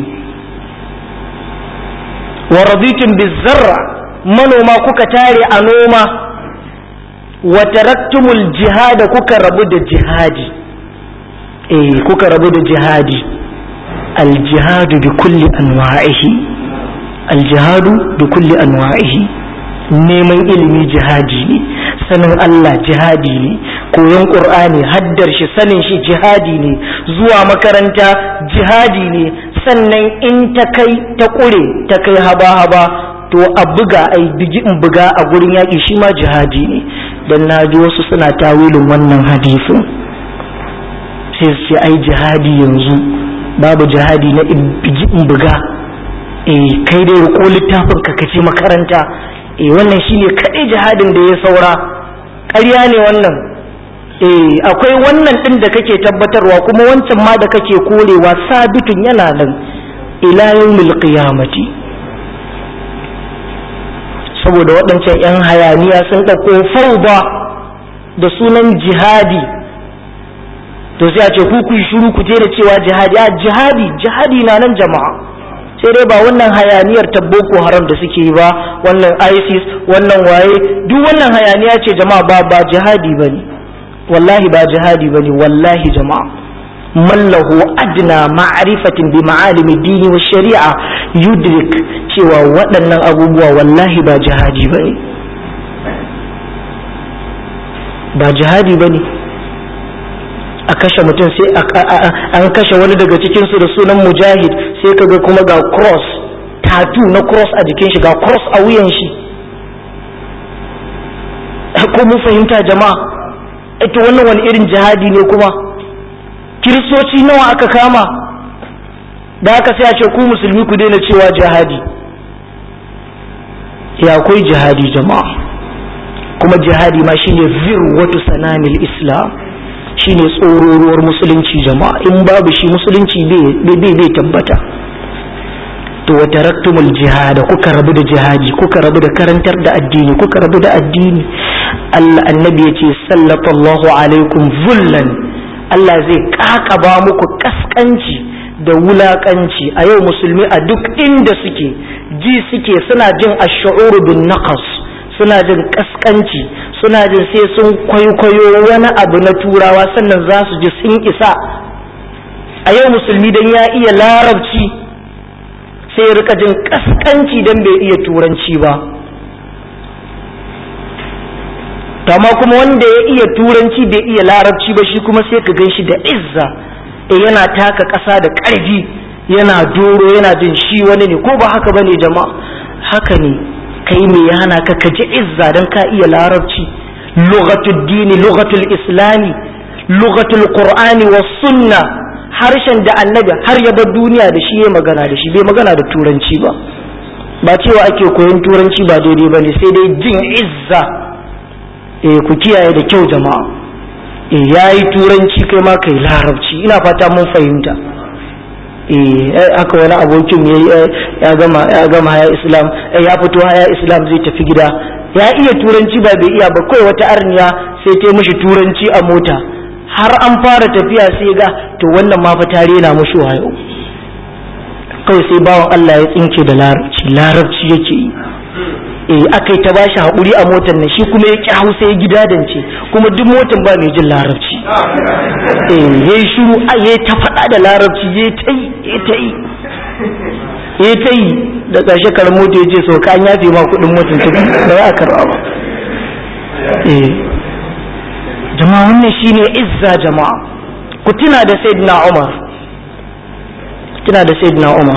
wa raditum bizarra manoma kuka tare a noma wa taraktumul jihada kuka rabu da jihadi eh kuka rabu da jihadi aljihadu bi kulli anwa'ihi aljihadu bi kulli anwa'ihi neman ilimi jihadi ne sanin Allah jihadi ne koyon ƙur'ani haddar shi sanin shi jihadi ne zuwa makaranta jihadi ne sannan in ta kai ta ƙure ta kai haba-haba to a buga a bigi in buga a gurin yaƙi shi ma jihadi ne don na ji wasu suna tawilin wannan hadisin sai su ce ai jihadi yanzu babu jihadi na in bigi in buga eh kai dai riƙo littafin ka kace makaranta eh wannan shine kaɗai jihadin da ya saura ƙarya ne wannan eh akwai wannan ɗin da kake tabbatarwa kuma wancan ma da kake korewa sabitun yana nan ila yawmil qiyamati saboda waɗancan 'yan hayaniya sun ɗauko fauda da sunan jihadi to sai a ce ku ku shiru ku je da cewa jihadi a jihadi jihadi na nan jama'a sai dai ba wannan hayaniyar ta boko haram da suke yi ba wannan isis wannan waye duk wannan hayaniya ce jama'a ba ba jihadi bane wallahi ba jihadi bane wallahi jama'a man lahu adna ma'rifatin bi ma'alimi dini wa shari'a yudrik cewa waɗannan abubuwa wallahi ba jihadi bane ba jihadi bane a kashe mutum sai an kashe wani daga cikinsu da sunan mujahid sai kaga kuma ga cross tatu na cross a jikin shi ga cross a wuyan shi ko mun fahimta jama'a ita wannan wani irin jihadi ne kuma kiristoci nawa aka kama da aka sai a ce ku musulmi ku daina cewa jihadi ya akwai jihadi jama'a kuma jihadi ma shine zirwatu sanamil islam shine tsororuwar musulunci jama'a in babu shi musulunci bai tabbata to wa taraktumul jihada kuka rabu da jihadi kuka rabu da karantar da addini kuka rabu da addini Allah annabi ya ce sallallahu alaikum zullan Allah zai kakaba muku kaskanci da wulakanci a yau musulmi a duk inda suke ji suke suna jin ash-shu'ur bin naqas suna jin kaskanci suna jin sai sun kwaikwayo wani abu na turawa sannan za su ji sun isa a yau musulmi dan ya iya larabci sai ya rika jin kaskanci dan bai iya turanci ba amma kuma wanda ya iya turanci bai iya larabci ba shi kuma sai ka gan shi da izza e yana taka ƙasa da ƙarfi yana doro yana jin shi wani ne ko ba haka ba ne jama'a haka ne kai me ya hana ka ka ji izza don ka iya larabci lughatul dini lughatul islami lughatul qur'ani was sunna harshen da annabi har ya bar duniya da shi ya magana da shi bai magana da turanci ba ba cewa ake koyon turanci ba daidai ba ne sai dai jin izza eh ku kiyaye da kyau jama'a eh yayi turanci kai ma kai larabci ina fata mun fahimta eh aka wani abokin ya gama ya gama haya islam ya fito haya islam zai tafi gida ya iya turanci ba bai iya ba kawai wata arniya sai ta mishi turanci a mota har an fara tafiya sai ga to wannan ma fa tare na mushi wayo kawai sai bawan Allah ya tsinke da larabci larabci yake yi eh aka yi ta bashi haƙuri a motar nan shi kuma ya ƙi hausa ya gida dance kuma duk motar ba mai jin larabci eh ya yi shiru a ya ta faɗa da larabci ya ta yi ya ta yi ya ta yi da ƙarshe kar mota ya ce so ka an yafe ma kuɗin motar ta ba za a karɓa ba eh jama'a wannan shine izza jama'a ku tuna da sayyidina Umar tuna da sayyidina Umar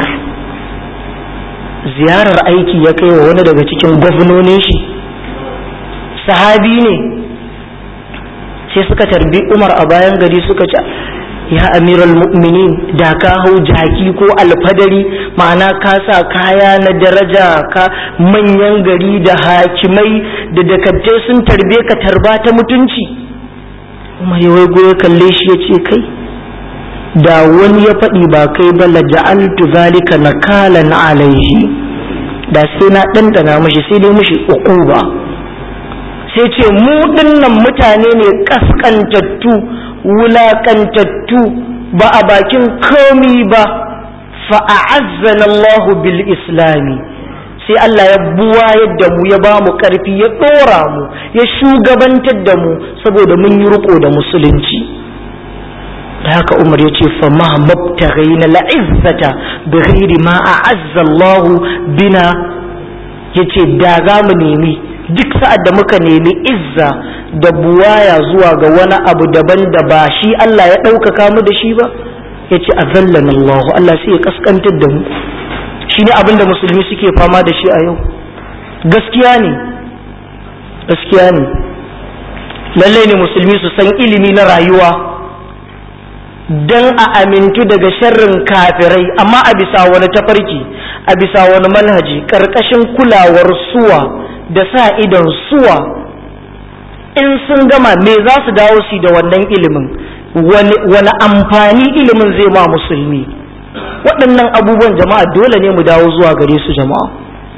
ziyarar aiki ya kai wa wani daga cikin gwamnonin shi sahabi ne sai suka tarbi umar a bayan gari suka ce ya amiral mu'minin da ka hau jaki ko alfadari ma'ana ka sa kaya na daraja ka manyan gari da hakimai da dakattai sun tarbe ka tarba ta mutunci umar ya waigo ya kalle shi ya ce kai da wani ya faɗi ba kai ba la ja'altu zalika nakalan alaihi da sai na ɗanɗana mashi sai dai mashi uquba sai ce mu dinnan mutane ne kaskantattu wulakantattu ba a bakin komi ba fa'azzana Allahu bil islami sai Allah ya buwa yadda mu ya ba mu ƙarfi ya ɗora mu ya shugabantar da mu saboda mun yi riko da musulunci da haka umar ya ce fa ma mabtaghaina la'izzata bi ghairi ma a'azza Allah bina yace da za mu nemi duk sa'ad da muka nemi izza da buwaya zuwa ga wani abu daban da ba shi Allah ya ɗaukaka mu da shi ba yace azallana Allah Allah sai ya kaskantar da mu shine abin da musulmi suke fama da shi a yau gaskiya ne gaskiya ne lallai ne musulmi su san ilimi na rayuwa don a amintu daga sharrin kafirai amma a bisa wani tafarki a bisa wani manhaji ƙarƙashin kulawar suwa da sa idon suwa in sun gama me za su dawo su da wannan ilimin wani amfani ilimin zai ma musulmi waɗannan abubuwan jama'a dole ne mu dawo zuwa gare su jama'a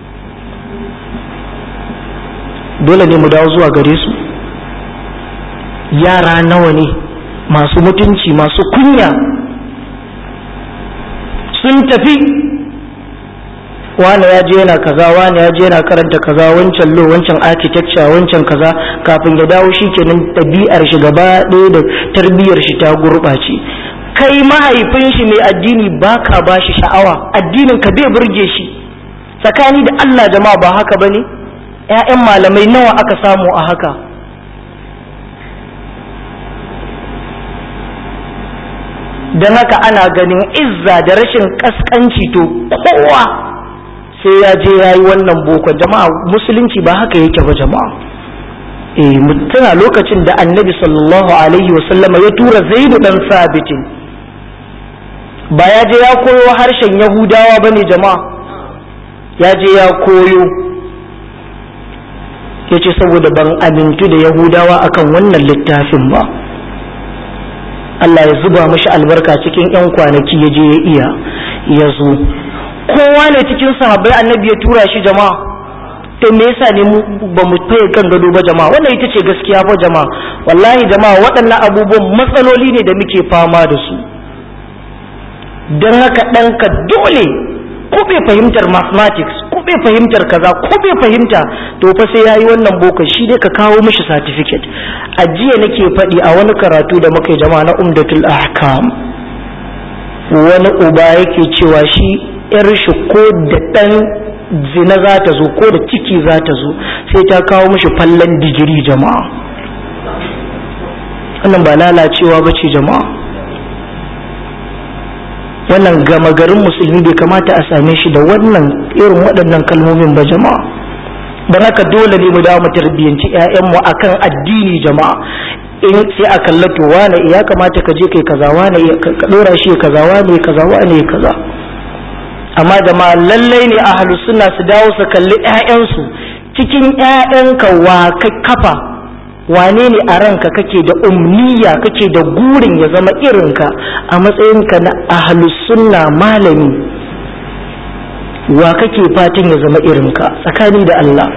dole ne mu dawo zuwa gare su yara nawa ne masu mutunci masu kunya sun tafi wane ya je yana kaza wane ya je yana karanta kaza wancan lo wancan architecture wancan kaza kafin ya dawo shi kenan ɗabi'ar shi gaba ɗaya da tarbiyyar shi ta gurɓace kai mahaifin shi mai addini ba ka ba shi sha'awa addinin ka bai burge shi tsakani da Allah jama'a ba haka ba ne ‘ya'yan malamai nawa aka samu a haka don haka ana ganin izza da rashin kaskanci to kowa sai ya je ya yi wannan boko jama'a musulunci ba haka yake ba jama'a eh mutuna lokacin da annabi sallallahu alaihi wasallama ya tura zaidu dan sabitin ba ya je ya koyo harshen yahudawa ba ne jama'a ya je ya koyo ya ce saboda ban amintu da yahudawa akan wannan littafin ba Allah ya zuba mashi albarka cikin 'yan kwanaki ya je ya iya ya zo kowa ne cikin sahabbai annabi ya tura shi jama'a to me yasa ne mu ba mu faye kan gado ba jama'a wannan ita ce gaskiya fa jama'a wallahi jama'a waɗannan abubuwan matsaloli ne da muke fama da su don haka ɗanka dole ko bai fahimtar mathematics ko bai fahimtar kaza ko bai fahimta to fa sai yayi wannan boko shi dai ka kawo mishi certificate a jiya nake faɗi a wani karatu da muka yi jama'a na umdatul ahkam wani uba yake cewa shi yar shi ko da ɗan zina za ta zo ko da ciki za ta zo sai ta kawo mishi fallon digiri jama'a wannan ba lalacewa ba ce jama'a wannan gama garin musulmi bai kamata a same shi da wannan irin waɗannan kalmomin ba jama'a don haka dole ne mu dawo mu tarbiyyanci 'ya'yanmu akan addini jama'a in sai a kallato wane ya kamata ka je kai kaza wane ka dora shi kaza wane kaza wane kaza amma jama'a lallai ne ahlu sunna su dawo su kalli 'ya'yansu cikin 'ya'yanka wa ka kafa wane ne a ranka kake da umniya kake da gurin ya zama irinka a matsayinka na ahlus sunna malami wa kake fatan ya zama irinka tsakani da Allah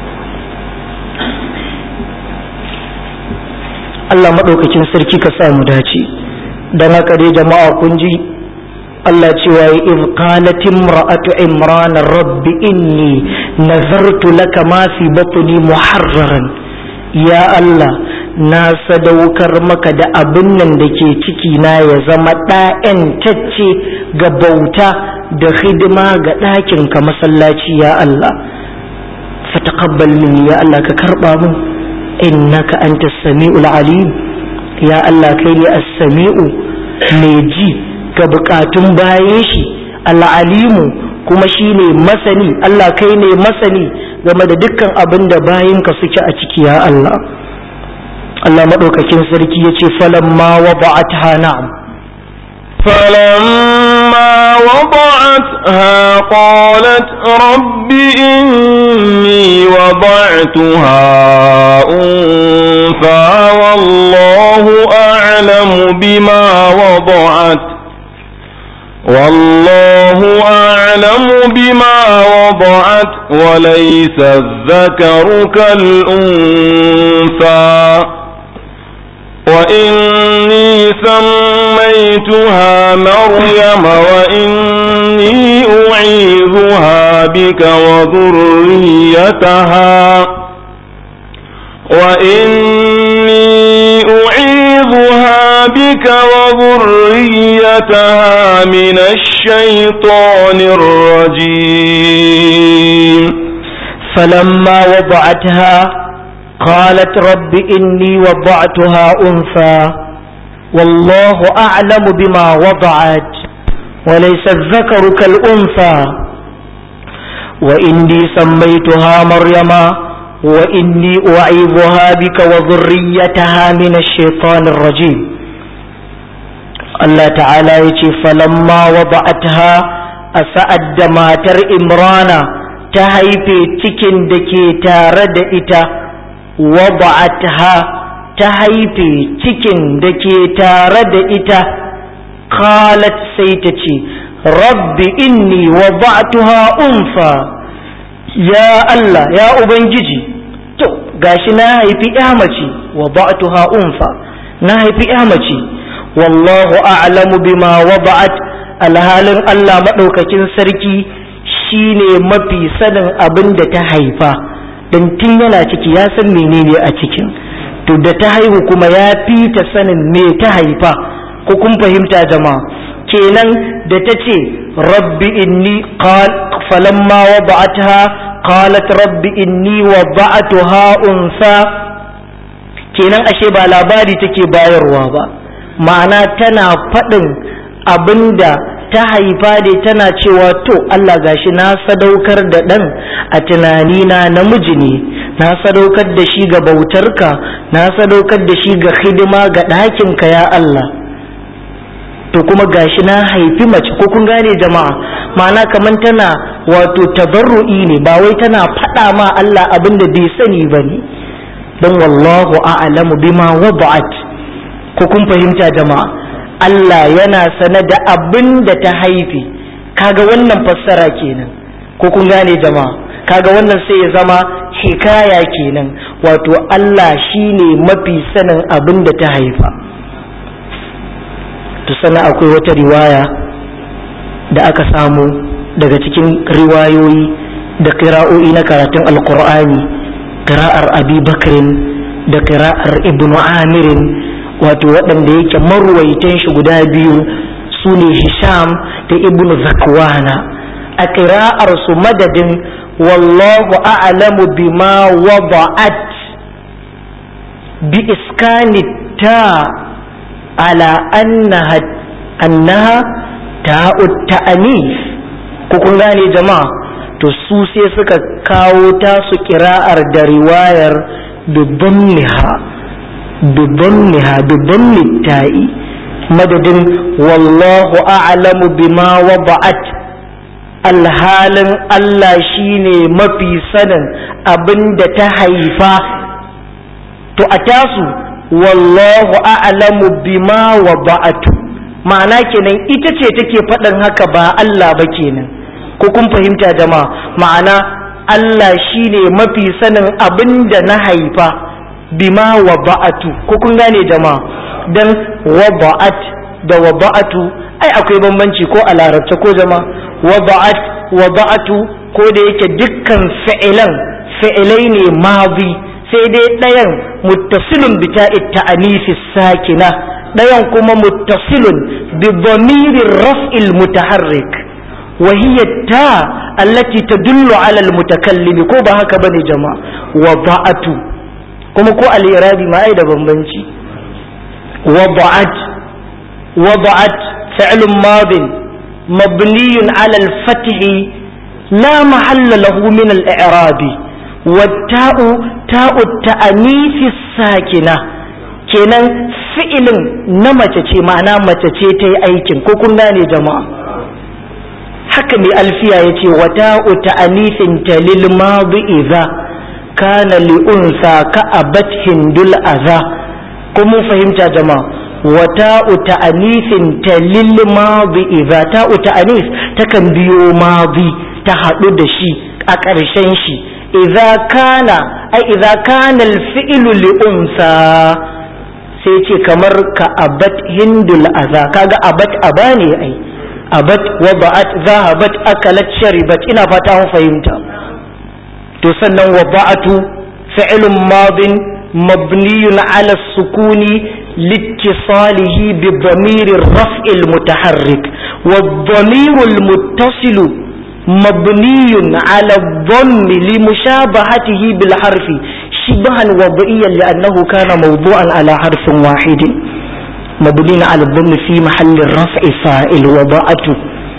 Allah maɗaukakin sarki ka sa mu dace don haka dai jama'a kun ji Allah cewa ya iz qalat imra'atu imran rabbi inni nazartu laka ma fi batni muharraran ya Allah na sadaukar maka da abin nan da ke ciki na ya zama ɗa'yan tacce ga bauta da hidima ga ɗakin ka masallaci ya Allah fataqabbal minni ya Allah ka karɓa min innaka anta sami'ul alim ya Allah kai ne as-sami'u mai ji ga bukatun bayan shi al-alimu kuma shine masani Allah kai ne masani game da dukkan abin da bayinka suke a ciki ya Allah Allah maɗaukakin sarki ya ce falamma wada'atha na'am فلما وضعتها قالت رب إني وضعتها أنثى والله أعلم بما وضعت والله أعلم بما وضعت وليس الذكر كالأنثى وإني سميتها مريم وإني أعيذها بك وذريتها وإني أعيذها بك وذريتها من الشيطان الرجيم فلما وضعتها قالت رب إني وضعتها أنثى والله أعلم بما وضعت وليس الذكر كالأنثى وإني سميتها مريم وإني أعيذها بك وذريتها من الشيطان الرجيم الله تعالى يتي فلما وضعتها أسأد ماتر إمرانا تهيفي تكن دكي تارد إتا وضعتها تهيفي تكن دكي تارد إتا قالت سيتتي رب إني وضعتها أنثى ya Allah ya Ubangiji to gashi na haifi mace wa ba'tuha unfa na haifi mace wallahu a'lamu bima wada'at alhalin Allah madaukakin sarki shine mafi sanin abin da ta haifa dan tun yana ciki ya san menene a cikin to da ta haihu kuma ya fi ta sanin me ta haifa ko kun fahimta jama'a kenan da ta ce rabbi inni qal falamma wada'atha qalat rabbi inni wada'atuha unsa kenan ashe ba labari take bayarwa ba ma'ana tana faɗin abinda ta haifa dai tana cewa to Allah gashi na sadaukar da ɗan a tunanina namiji ne na sadaukar da shi ga bautarka na sadaukar da shi ga hidima ga ɗakinka ya Allah to kuma gashi na haifi mace ko kun gane jama'a ma'ana kaman tana wato tabarru'i ne ba wai tana faɗa ma Allah abin da bai sani ba ne don wallahu a'lamu bima wada'at ko kun fahimta jama'a Allah yana sane da abin da ta haifi kaga wannan fassara kenan ko kun gane jama'a kaga wannan sai ya zama hikaya kenan wato Allah shine mafi sanin abin da ta haifa to sana akwai wata riwaya da aka samu daga cikin riwayoyi da kira'o'i na karatun alkur'ani kira'ar abi bakrin da kira'ar ibnu amirin wato waɗanda yake marwaitan shi guda biyu su ne hisham da ibnu zakwana a kira'ar su madadin wallahu a'lamu bima wada'at bi iskani ta ala annaha annaha ta'ut ta'anis ko kun gane jama'a to su sai suka kawo tasu kira'ar da riwayar bidamniha bidamniha bidamni ta'i madadin wallahu a'lamu bima wada'at alhalin Allah shine mafi sanin abin da ta haifa to a tasu wallahu a'lamu bima wada'atu ma'ana kenan ita ce take faɗin haka ba Allah ba kenan ko kun fahimta jama'a ma'ana Allah shine mafi sanin abin da na haifa bima wa ba'atu ko kun gane jama'a dan wa ba'at da wa ba'atu ai akwai bambanci ko a larabce ko jama'a wa ba'at wa ba'atu ko da yake dukkan fi'ilan fi'ilai ne mazi sai dai ɗayan muttasilun bi ta'it ta'anisi sakina ɗayan kuma muttasilun bi dhamirir raf'il mutaharrik وهي التاء التي تدل على المتكلم ko ba haka bane jama'a wada'atu kuma ko al-irabi ma ai da bambanci wada'at wada'at fi'l madin مبني على الفتح لا محل له من الإعراب والتاء تاء التأنيث الساكنة kenan fi'ilin na mace ce ma'ana mace ce ta yi aikin ko kun gane jama'a haka mai alfiya ya ce wata uta anifin talil madu iza kana li'unsa ka abat hindul aza ko mun fahimta jama'a wata uta anifin talil madu iza ta uta anif takan biyo madi ta haɗu da shi a ƙarshen shi iza kana ai iza kana alfi'lu li'unsa sai ce kamar ka abat hindul aza kaga abat aba ne ai abat wada'at zahabat akalat sharibat ina fata mun fahimta to sannan wada'atu fi'lun madin mabniyun ala sukuni لاتصاله بضمير الرفع المتحرك والضمير المتصل مبني على الضم لمشابهته بالحرف شبها وضعيا لأنه كان موضوعا على حرف واحد مبني على الضم في محل الرفع فاعل وضعته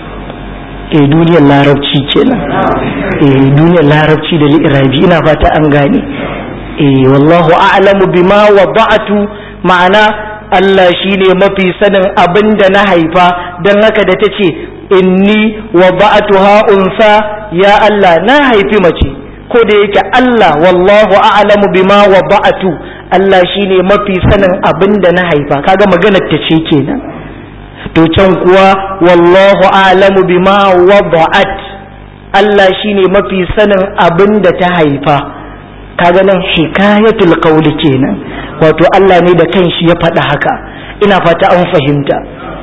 eh duniyar larabci kenan eh duniyar larabci da li'irabi ina fata an gane eh wallahu a'lamu bima wada'tu ma'ana Allah shine mafi sanin abin da na haifa don haka da ta ce inni wada'tuha unsa ya Allah na haifi mace ko da yake Allah wallahu a'lamu bima wada'tu Allah shine mafi sanin abin da na haifa kaga maganar ta ce kenan to can kuwa wallahu a'lamu bima wada'at Allah shine mafi sanin abin da ta haifa kaga nan hikayatul qawli kenan wato Allah ne da kanshi ya faɗa haka ina fata an fahimta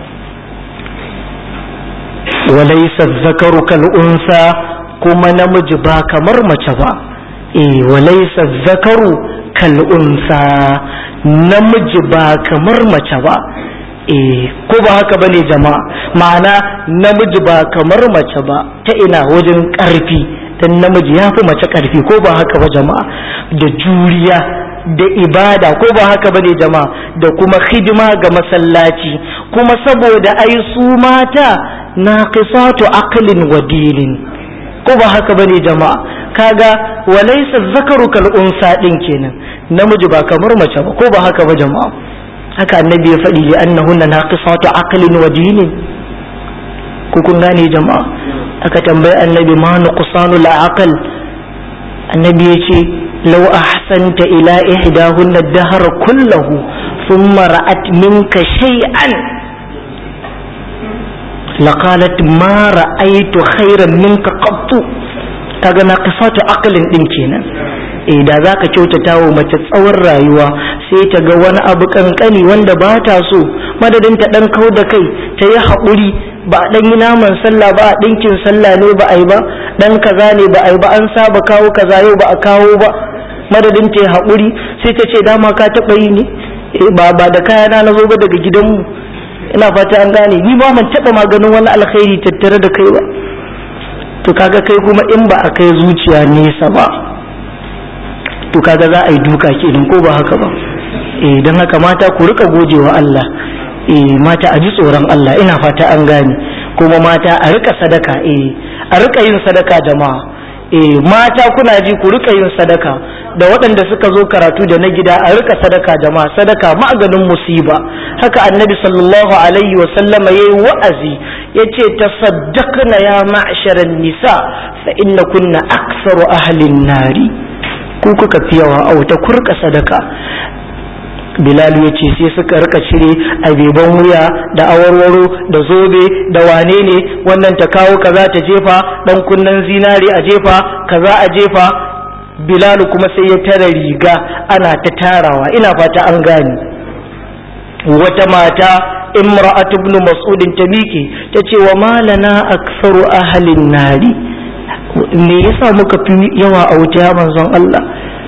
walaysa zakaru kal unsa kuma namiji ba kamar mace ba eh walaysa zakaru kal unsa namiji ba kamar mace ba eh ko ba haka bane jama'a ma'ana namiji ba kamar mace ba ta ina wajen ƙarfi dan namiji ya fi mace ƙarfi ko ba haka ba jama'a da juriya da ibada ko ba haka bane jama'a da kuma hidima ga masallaci kuma saboda ai su mata naqisatu aqlin wa dinin ko ba haka bane jama'a kaga walaysa zakaru kal unsa din kenan namiji ba kamar mace ba ko ba haka ba jama'a haka annabi ya faɗi li annahunna naqisatu aqlin wa dinin ko kun gane jama'a aka tambayi annabi ma nuqsanu la aqal annabi ya ce law ahsanta ila ihdahunna ad-dahr kullahu thumma ra'at minka shay'an laqalat ma ra'aytu khairan minka qattu kaga naqisatu aqlin din kenan eh da zaka kyautata wa mace tsawon rayuwa sai ta ga wani abu kankani wanda ba ta so madadin ta dan kau da kai ta yi haƙuri ba a dan yi naman sallah ba a ɗinkin sallah ne ba a yi ba dan kaza ne ba a yi ba an saba kawo kaza yau ba a kawo ba madadin ta yi haƙuri sai ta ce dama ka taɓa yi ne ba ba da kayana na zo ba daga gidanmu ina fata an gane ni ba man taɓa maganin wani alkhairi tattare da kai ba to kaga kai kuma in ba a kai zuciya nesa ba to kaga za a yi duka kenan ko ba haka ba eh don haka mata ku rika gojewa Allah eh mata a ji tsoron Allah ina fata an gane kuma mata a rika sadaka eh a rika yin sadaka jama'a eh mata kuna ji ku rika yin sadaka da waɗanda suka zo karatu da na gida a rika sadaka jama'a sadaka maganin musiba haka annabi sallallahu alaihi wa sallama yayi wa'azi yace tasaddaqna ya ma'sharan nisa fa inna kunna aktsaru ahli nari ku kuka fi yawa a wuta ku rika sadaka Bilal ya ce sai suka rika cire abeban wuya da awarwaro da zobe da wane ne wannan ta kawo kaza ta jefa dan kunnen zinare a jefa kaza a jefa Bilal kuma sai ya tara riga ana ta tarawa ina fata an gane wata mata imra'atu ibn mas'ud ta miƙe ta ce wa malana aktsaru ahlin nari me yasa muka fi yawa a wuta ya manzon Allah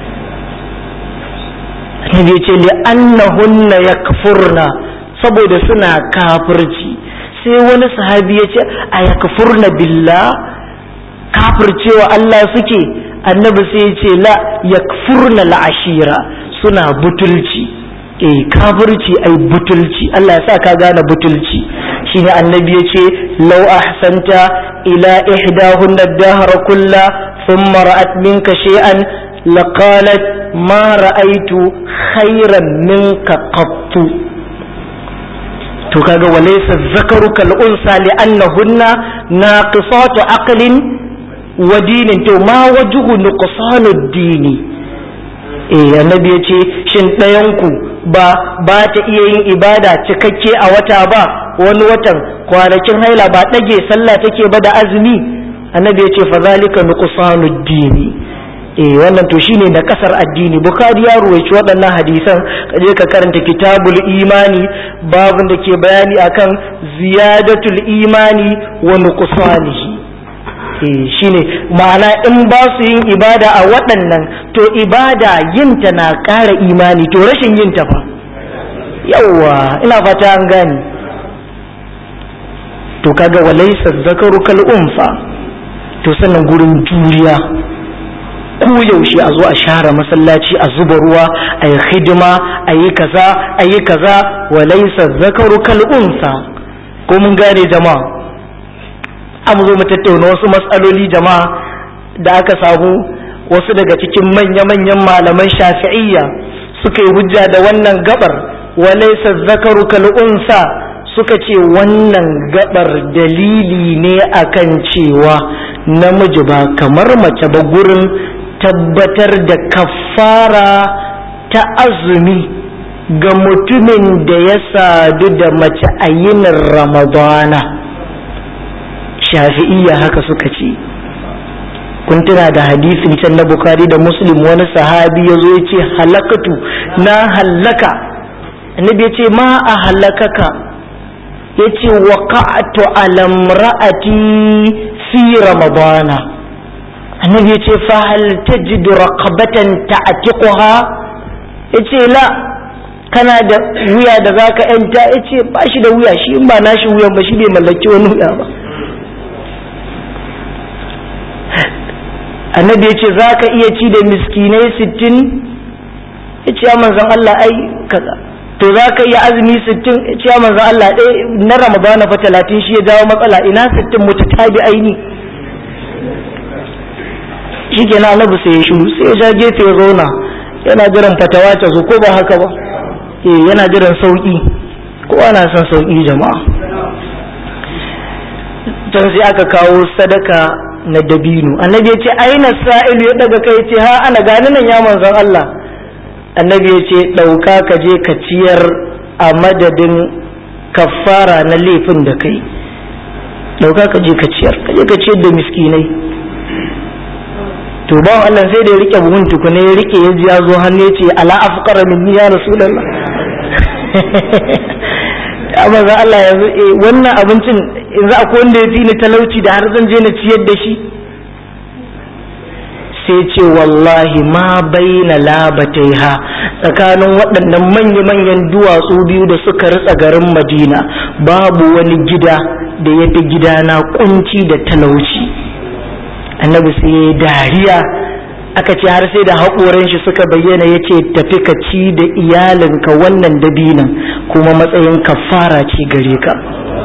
Nabi ce li annahunna yakfurna saboda suna kafirci sai wani sahabi ya ce a yakfurna billah kafircewa Allah suke annabi sai ya ce la yakfurna la'ashira suna butulci eh kafirci ai butulci Allah ya sa ka gane butulci shine annabi ya ce law ahsanta ila ihdahunna ad-dahra kulla thumma ra'at minka shay'an laqalat ma ra'aitu khairan minka qattu to kaga walaysa zakaru kal unsa li annahunna naqisatu aqlin wa dinin to ma wajhu nuqsanu dini eh annabi yace shin ɗayan ku ba ba ta iya yin ibada cikakke a wata ba wani watan kwanakin haila ba ɗage sallah take ba da azumi annabi yace fa zalika nuqsanu dini eh wannan to shine da kasar addini bukhari ya ruwaici waɗannan hadisan kaje ka karanta kitabul imani babun da ke bayani akan ziyadatul imani wa nuqsanihi eh shine ma'ana in ba su yin ibada a waɗannan to ibada yinta na ƙara imani to rashin yinta fa yawwa ina fata an gane to kaga walaysa zakaru kal unfa to sannan gurin juriya ko yaushe a zo a share masallaci a zuba ruwa a yi hidima a yi kaza a yi kaza wa laisa zakaru kal unsa ko mun gane jama'a an zo mu tattauna wasu matsaloli jama'a da aka samu wasu daga cikin manya-manyan malaman shafi'iyya suka yi hujja da wannan gabar wa laisa zakaru kal unsa suka ce wannan gabar dalili ne akan cewa namiji ba kamar mace ba gurin tabbatar da kafara ta azumi ga mutumin da ya sadu da mace a yinin ramadana shafi'iyya haka suka ce kun tuna da hadisin can na bukari da muslim wani sahabi ya zo ya ce halakatu na hallaka annabi ya ce ma a halakaka ya ce waƙa'atu alamra'ati fi ramadana annabi ya ce fahal tajidu raqabatan ta'tiquha yace la kana da wuya da zaka yanta yace ba shi da wuya shi in ba nashi wuyan ba shi bai mallaki wani wuya ba annabi ya ce zaka iya ci da miskinai sittin yace ya manzon Allah ai kaza to zaka iya azumi sittin yace ya manzon Allah ɗaya na ramadana fa talatin shi ya jawo matsala ina sittin mutatabi aini shi ke annabi sai ya shiru sai ya sha gefe ya zauna yana jiran fatawa ta zo ko ba haka ba eh yana jiran sauki kowa na son sauki jama'a can sai aka kawo sadaka na dabino annabi ya ce aina sa'ilu ya daga kai ce ha ana gani nan ya manzon Allah annabi ya ce ɗauka ka je ka ciyar a madadin kafara na laifin da kai dauka ka je ka ciyar ka je ka ciyar da miskinai to ba Allah sai da ya rike buhun tukuna ya rike ya ji ya zo hannu ya ce ala afqara minni ya rasulullah amma za Allah yanzu eh wannan abincin yanzu akwai wanda ya fi ni talauci da har zan je na ciyar da shi sai ce wallahi ma baina labataiha tsakanin waɗannan manya-manyan duwatsu biyu da suka ritsa garin madina babu wani gida da ya fi gidana kunci da talauci annabi sai ya dariya aka ce har sai da haƙoran shi suka bayyana ya ce tafi ka ci da iyalinka wannan dabinan kuma matsayin kafara ce gare ka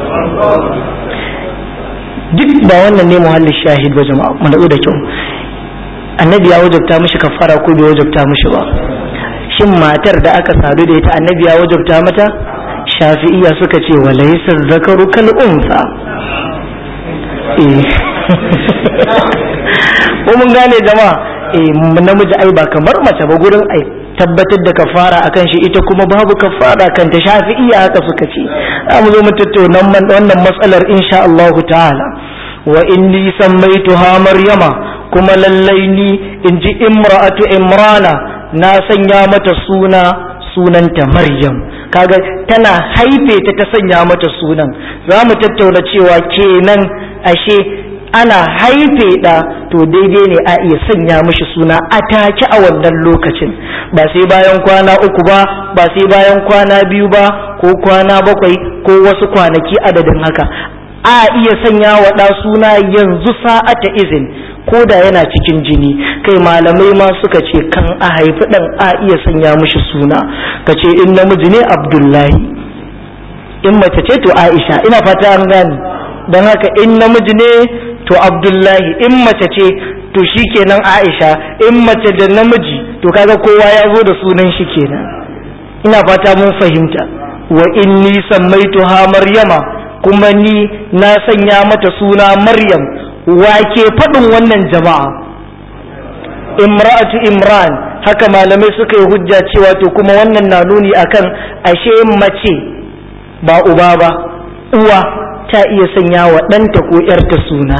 duk ba wannan ne muhallin shahid ba jama'a mu natsu da kyau annabi ya wajabta mishi kafara ko bai wajabta mishi ba shin matar da aka sadu da ita annabi ya wajabta mata shafi'iyya suka ce wa laysa zakaru kal unsa ko mun gane jama'a eh namiji ai ba kamar mace ba gurin ai tabbatar da kafara akan shi ita kuma babu kafara kan ta shafi'iyya haka suka ce za mu zo mu tattauna wannan matsalar insha Allah ta'ala wa inni sammaituha maryama kuma lallai ni in ji imra'atu imrana na sanya mata suna sunanta maryam kaga tana haife ta ta sanya mata sunan za mu tattauna cewa kenan ashe ana haife ɗa to daidai ne a iya sanya mishi suna a take a wannan lokacin ba sai bayan kwana uku ba ba sai bayan kwana biyu ba ko kwana bakwai ko wasu kwanaki adadin haka a iya sanya wa ɗa suna yanzu sa'ata izin ko da yana cikin jini kai malamai ma suka ce kan a haifi ɗan a iya sanya mishi suna ka ce in namiji ne abdullahi in mace ce to aisha ina fata an gane don haka in namiji ne to abdullahi in mace ce to shi kenan aisha in mace da namiji to kaga kowa ya zo da sunan shi kenan ina fata mun fahimta wa inni sammaituha maryama kuma ni na sanya mata suna maryam wake faɗin wannan jama'a imra'atu imran haka malamai suka yi hujja cewa to kuma wannan na nuni akan ashe mace ba uba ba uwa ta iya sanya wa ɗanta ko ‘yarta suna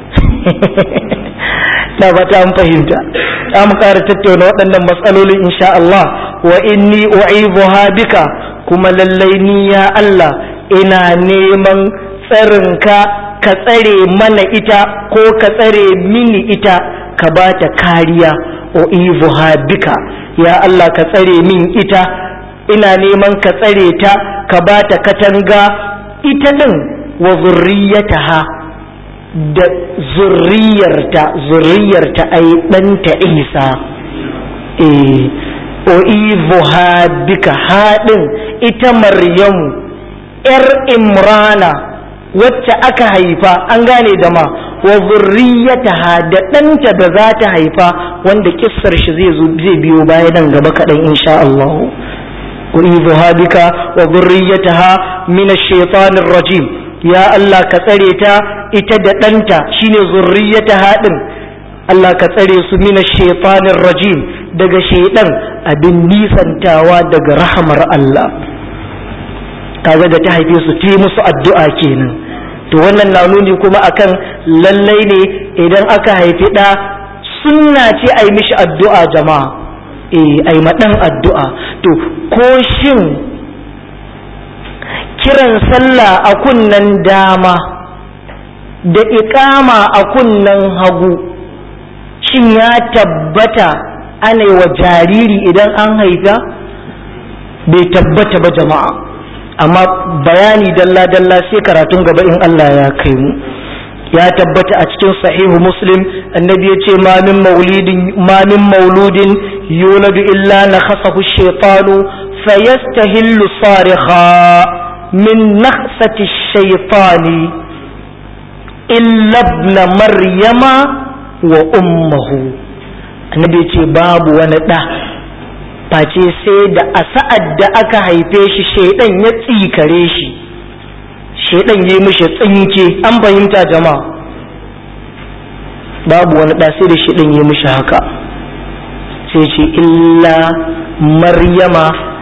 na fata an fahimta za mu ƙara tattauna waɗannan matsalolin insha Allah wa inni u'izuha bika kuma lallai ni ya Allah ina neman tsarinka ka tsare mana ita ko ka tsare mini ita ka ba ta kariya u'izuha bika ya Allah ka tsare min ita ina neman ka tsare ta ka ba ta katanga ita ɗin wa zurriyataha da zurriyarta zurriyarta ai ɗanta isa eh o'izuha bika haɗin ita maryamu ‘yar imrana wacce aka haifa an gane da ma wa zurriyataha da ɗanta da za ta haifa wanda kissar shi zai biyo baya nan gaba kaɗan insha Allah o'izuha bika wa zurriyataha min ash-shaytanir rajim ya Allah ka tsare ta ita da ɗanta shine zurriyata haɗin Allah ka tsare su mina shaitanir rajim daga shaidan abin nisantawa daga rahamar Allah kaga da ta haife su ta musu addu'a kenan to wannan na nuni kuma akan lallai ne idan aka haifi ɗa sunna ce a yi mishi addu'a jama'a eh a yi maɗan addu'a to ko shin kiran sallah a kunnen dama da iƙama a kunnen hagu shin ya tabbata ana wa jariri idan an haifa bai tabbata ba jama'a amma bayani dalla-dalla sai karatun gaba in Allah ya kai mu ya tabbata a cikin sahihu muslim annabi ya ce ma min mauludin yuladu illa na khasahu shaitanu fayastahillu sarikha من نخسة الشيطان إلا ابن مريم وأمه annabi ce babu wani ɗa face sai da a sa'ad da aka haife shi shaidan ya tsikare shi shaidan ya mishi tsinke an fahimta jama'a babu wani ɗa sai da shaidan ya mishi haka sai ce illa maryama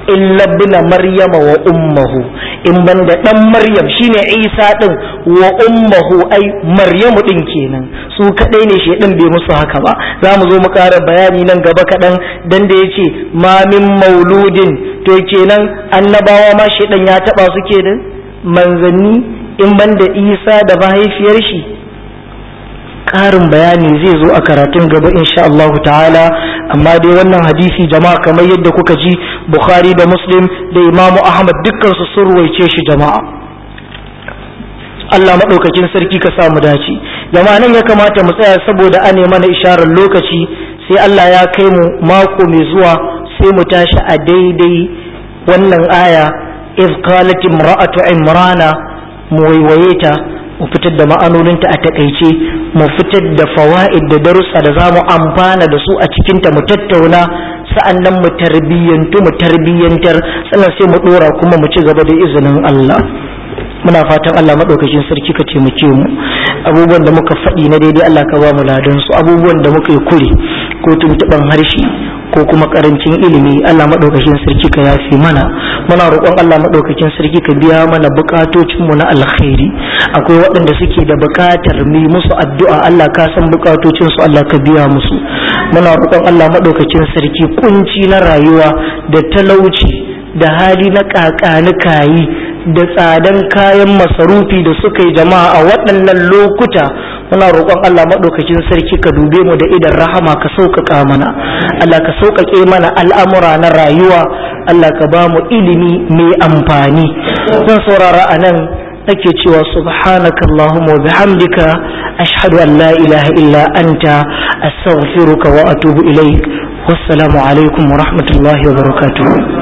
illa ibn maryama wa ummuhu in banda dan maryam shine isa din wa ummuhu ai maryamu din kenan su kadai ne shedan bai musu haka ba za mu zo mu ƙara bayani nan gaba kaɗan dan da yace ma min mauludin to kenan annabawa ma shedan ya taba su kenan manzanni in banda isa da mahaifiyar shi ƙarin bayani zai zo a karatun gaba insha Allah ta'ala amma dai wannan hadisi jama'a kamar yadda kuka ji Bukhari da Muslim da Imam Ahmad dukkan su sun ruwaice shi jama'a Allah maɗaukakin sarki ka sa mu dace jama'a nan ya kamata mu tsaya saboda ane mana isharar lokaci sai Allah ya kai mu mako mai zuwa sai mu tashi a daidai wannan aya iz qalat imra'atu imrana mu waiwaye ta mu fitar da ma'anoninta a takaice mu fitar da fawa'id da darussa da zamu amfana da su a cikinta mu tattauna sa'annan mu tarbiyyantu mu tarbiyyantar sannan sai mu dora kuma mu ci gaba da izinin Allah muna fatan Allah maɗaukakin sarki ka taimake mu abubuwan da muka faɗi na daidai Allah ka ba mu ladan su abubuwan da muka yi kure ko tuntuɓan harshe ko kuma karancin ilimi Allah maɗaukakin sarki ka yafi mana muna roƙon Allah maɗaukakin sarki ka biya mana buƙatocin mu na alkhairi akwai waɗanda suke da buƙatar mu musu addu'a Allah ka san buƙatocin su Allah ka biya musu muna roƙon Allah maɗaukakin sarki kunci na rayuwa da talauci da hali na kakanikayi da tsadan kayan masarufi da suka yi jama'a a waɗannan lokuta muna roƙon Allah maɗaukakin sarki ka dube mu da idan rahama ka sauƙaƙa mana Allah ka sauƙaƙe mana al'amura na rayuwa Allah ka ba mu ilimi mai amfani zan saurara a nan nake cewa subhanaka Allahumma wa bihamdika ashhadu an la ilaha illa anta astaghfiruka wa atubu ilaik wassalamu alaikum wa rahmatullahi wa barakatuh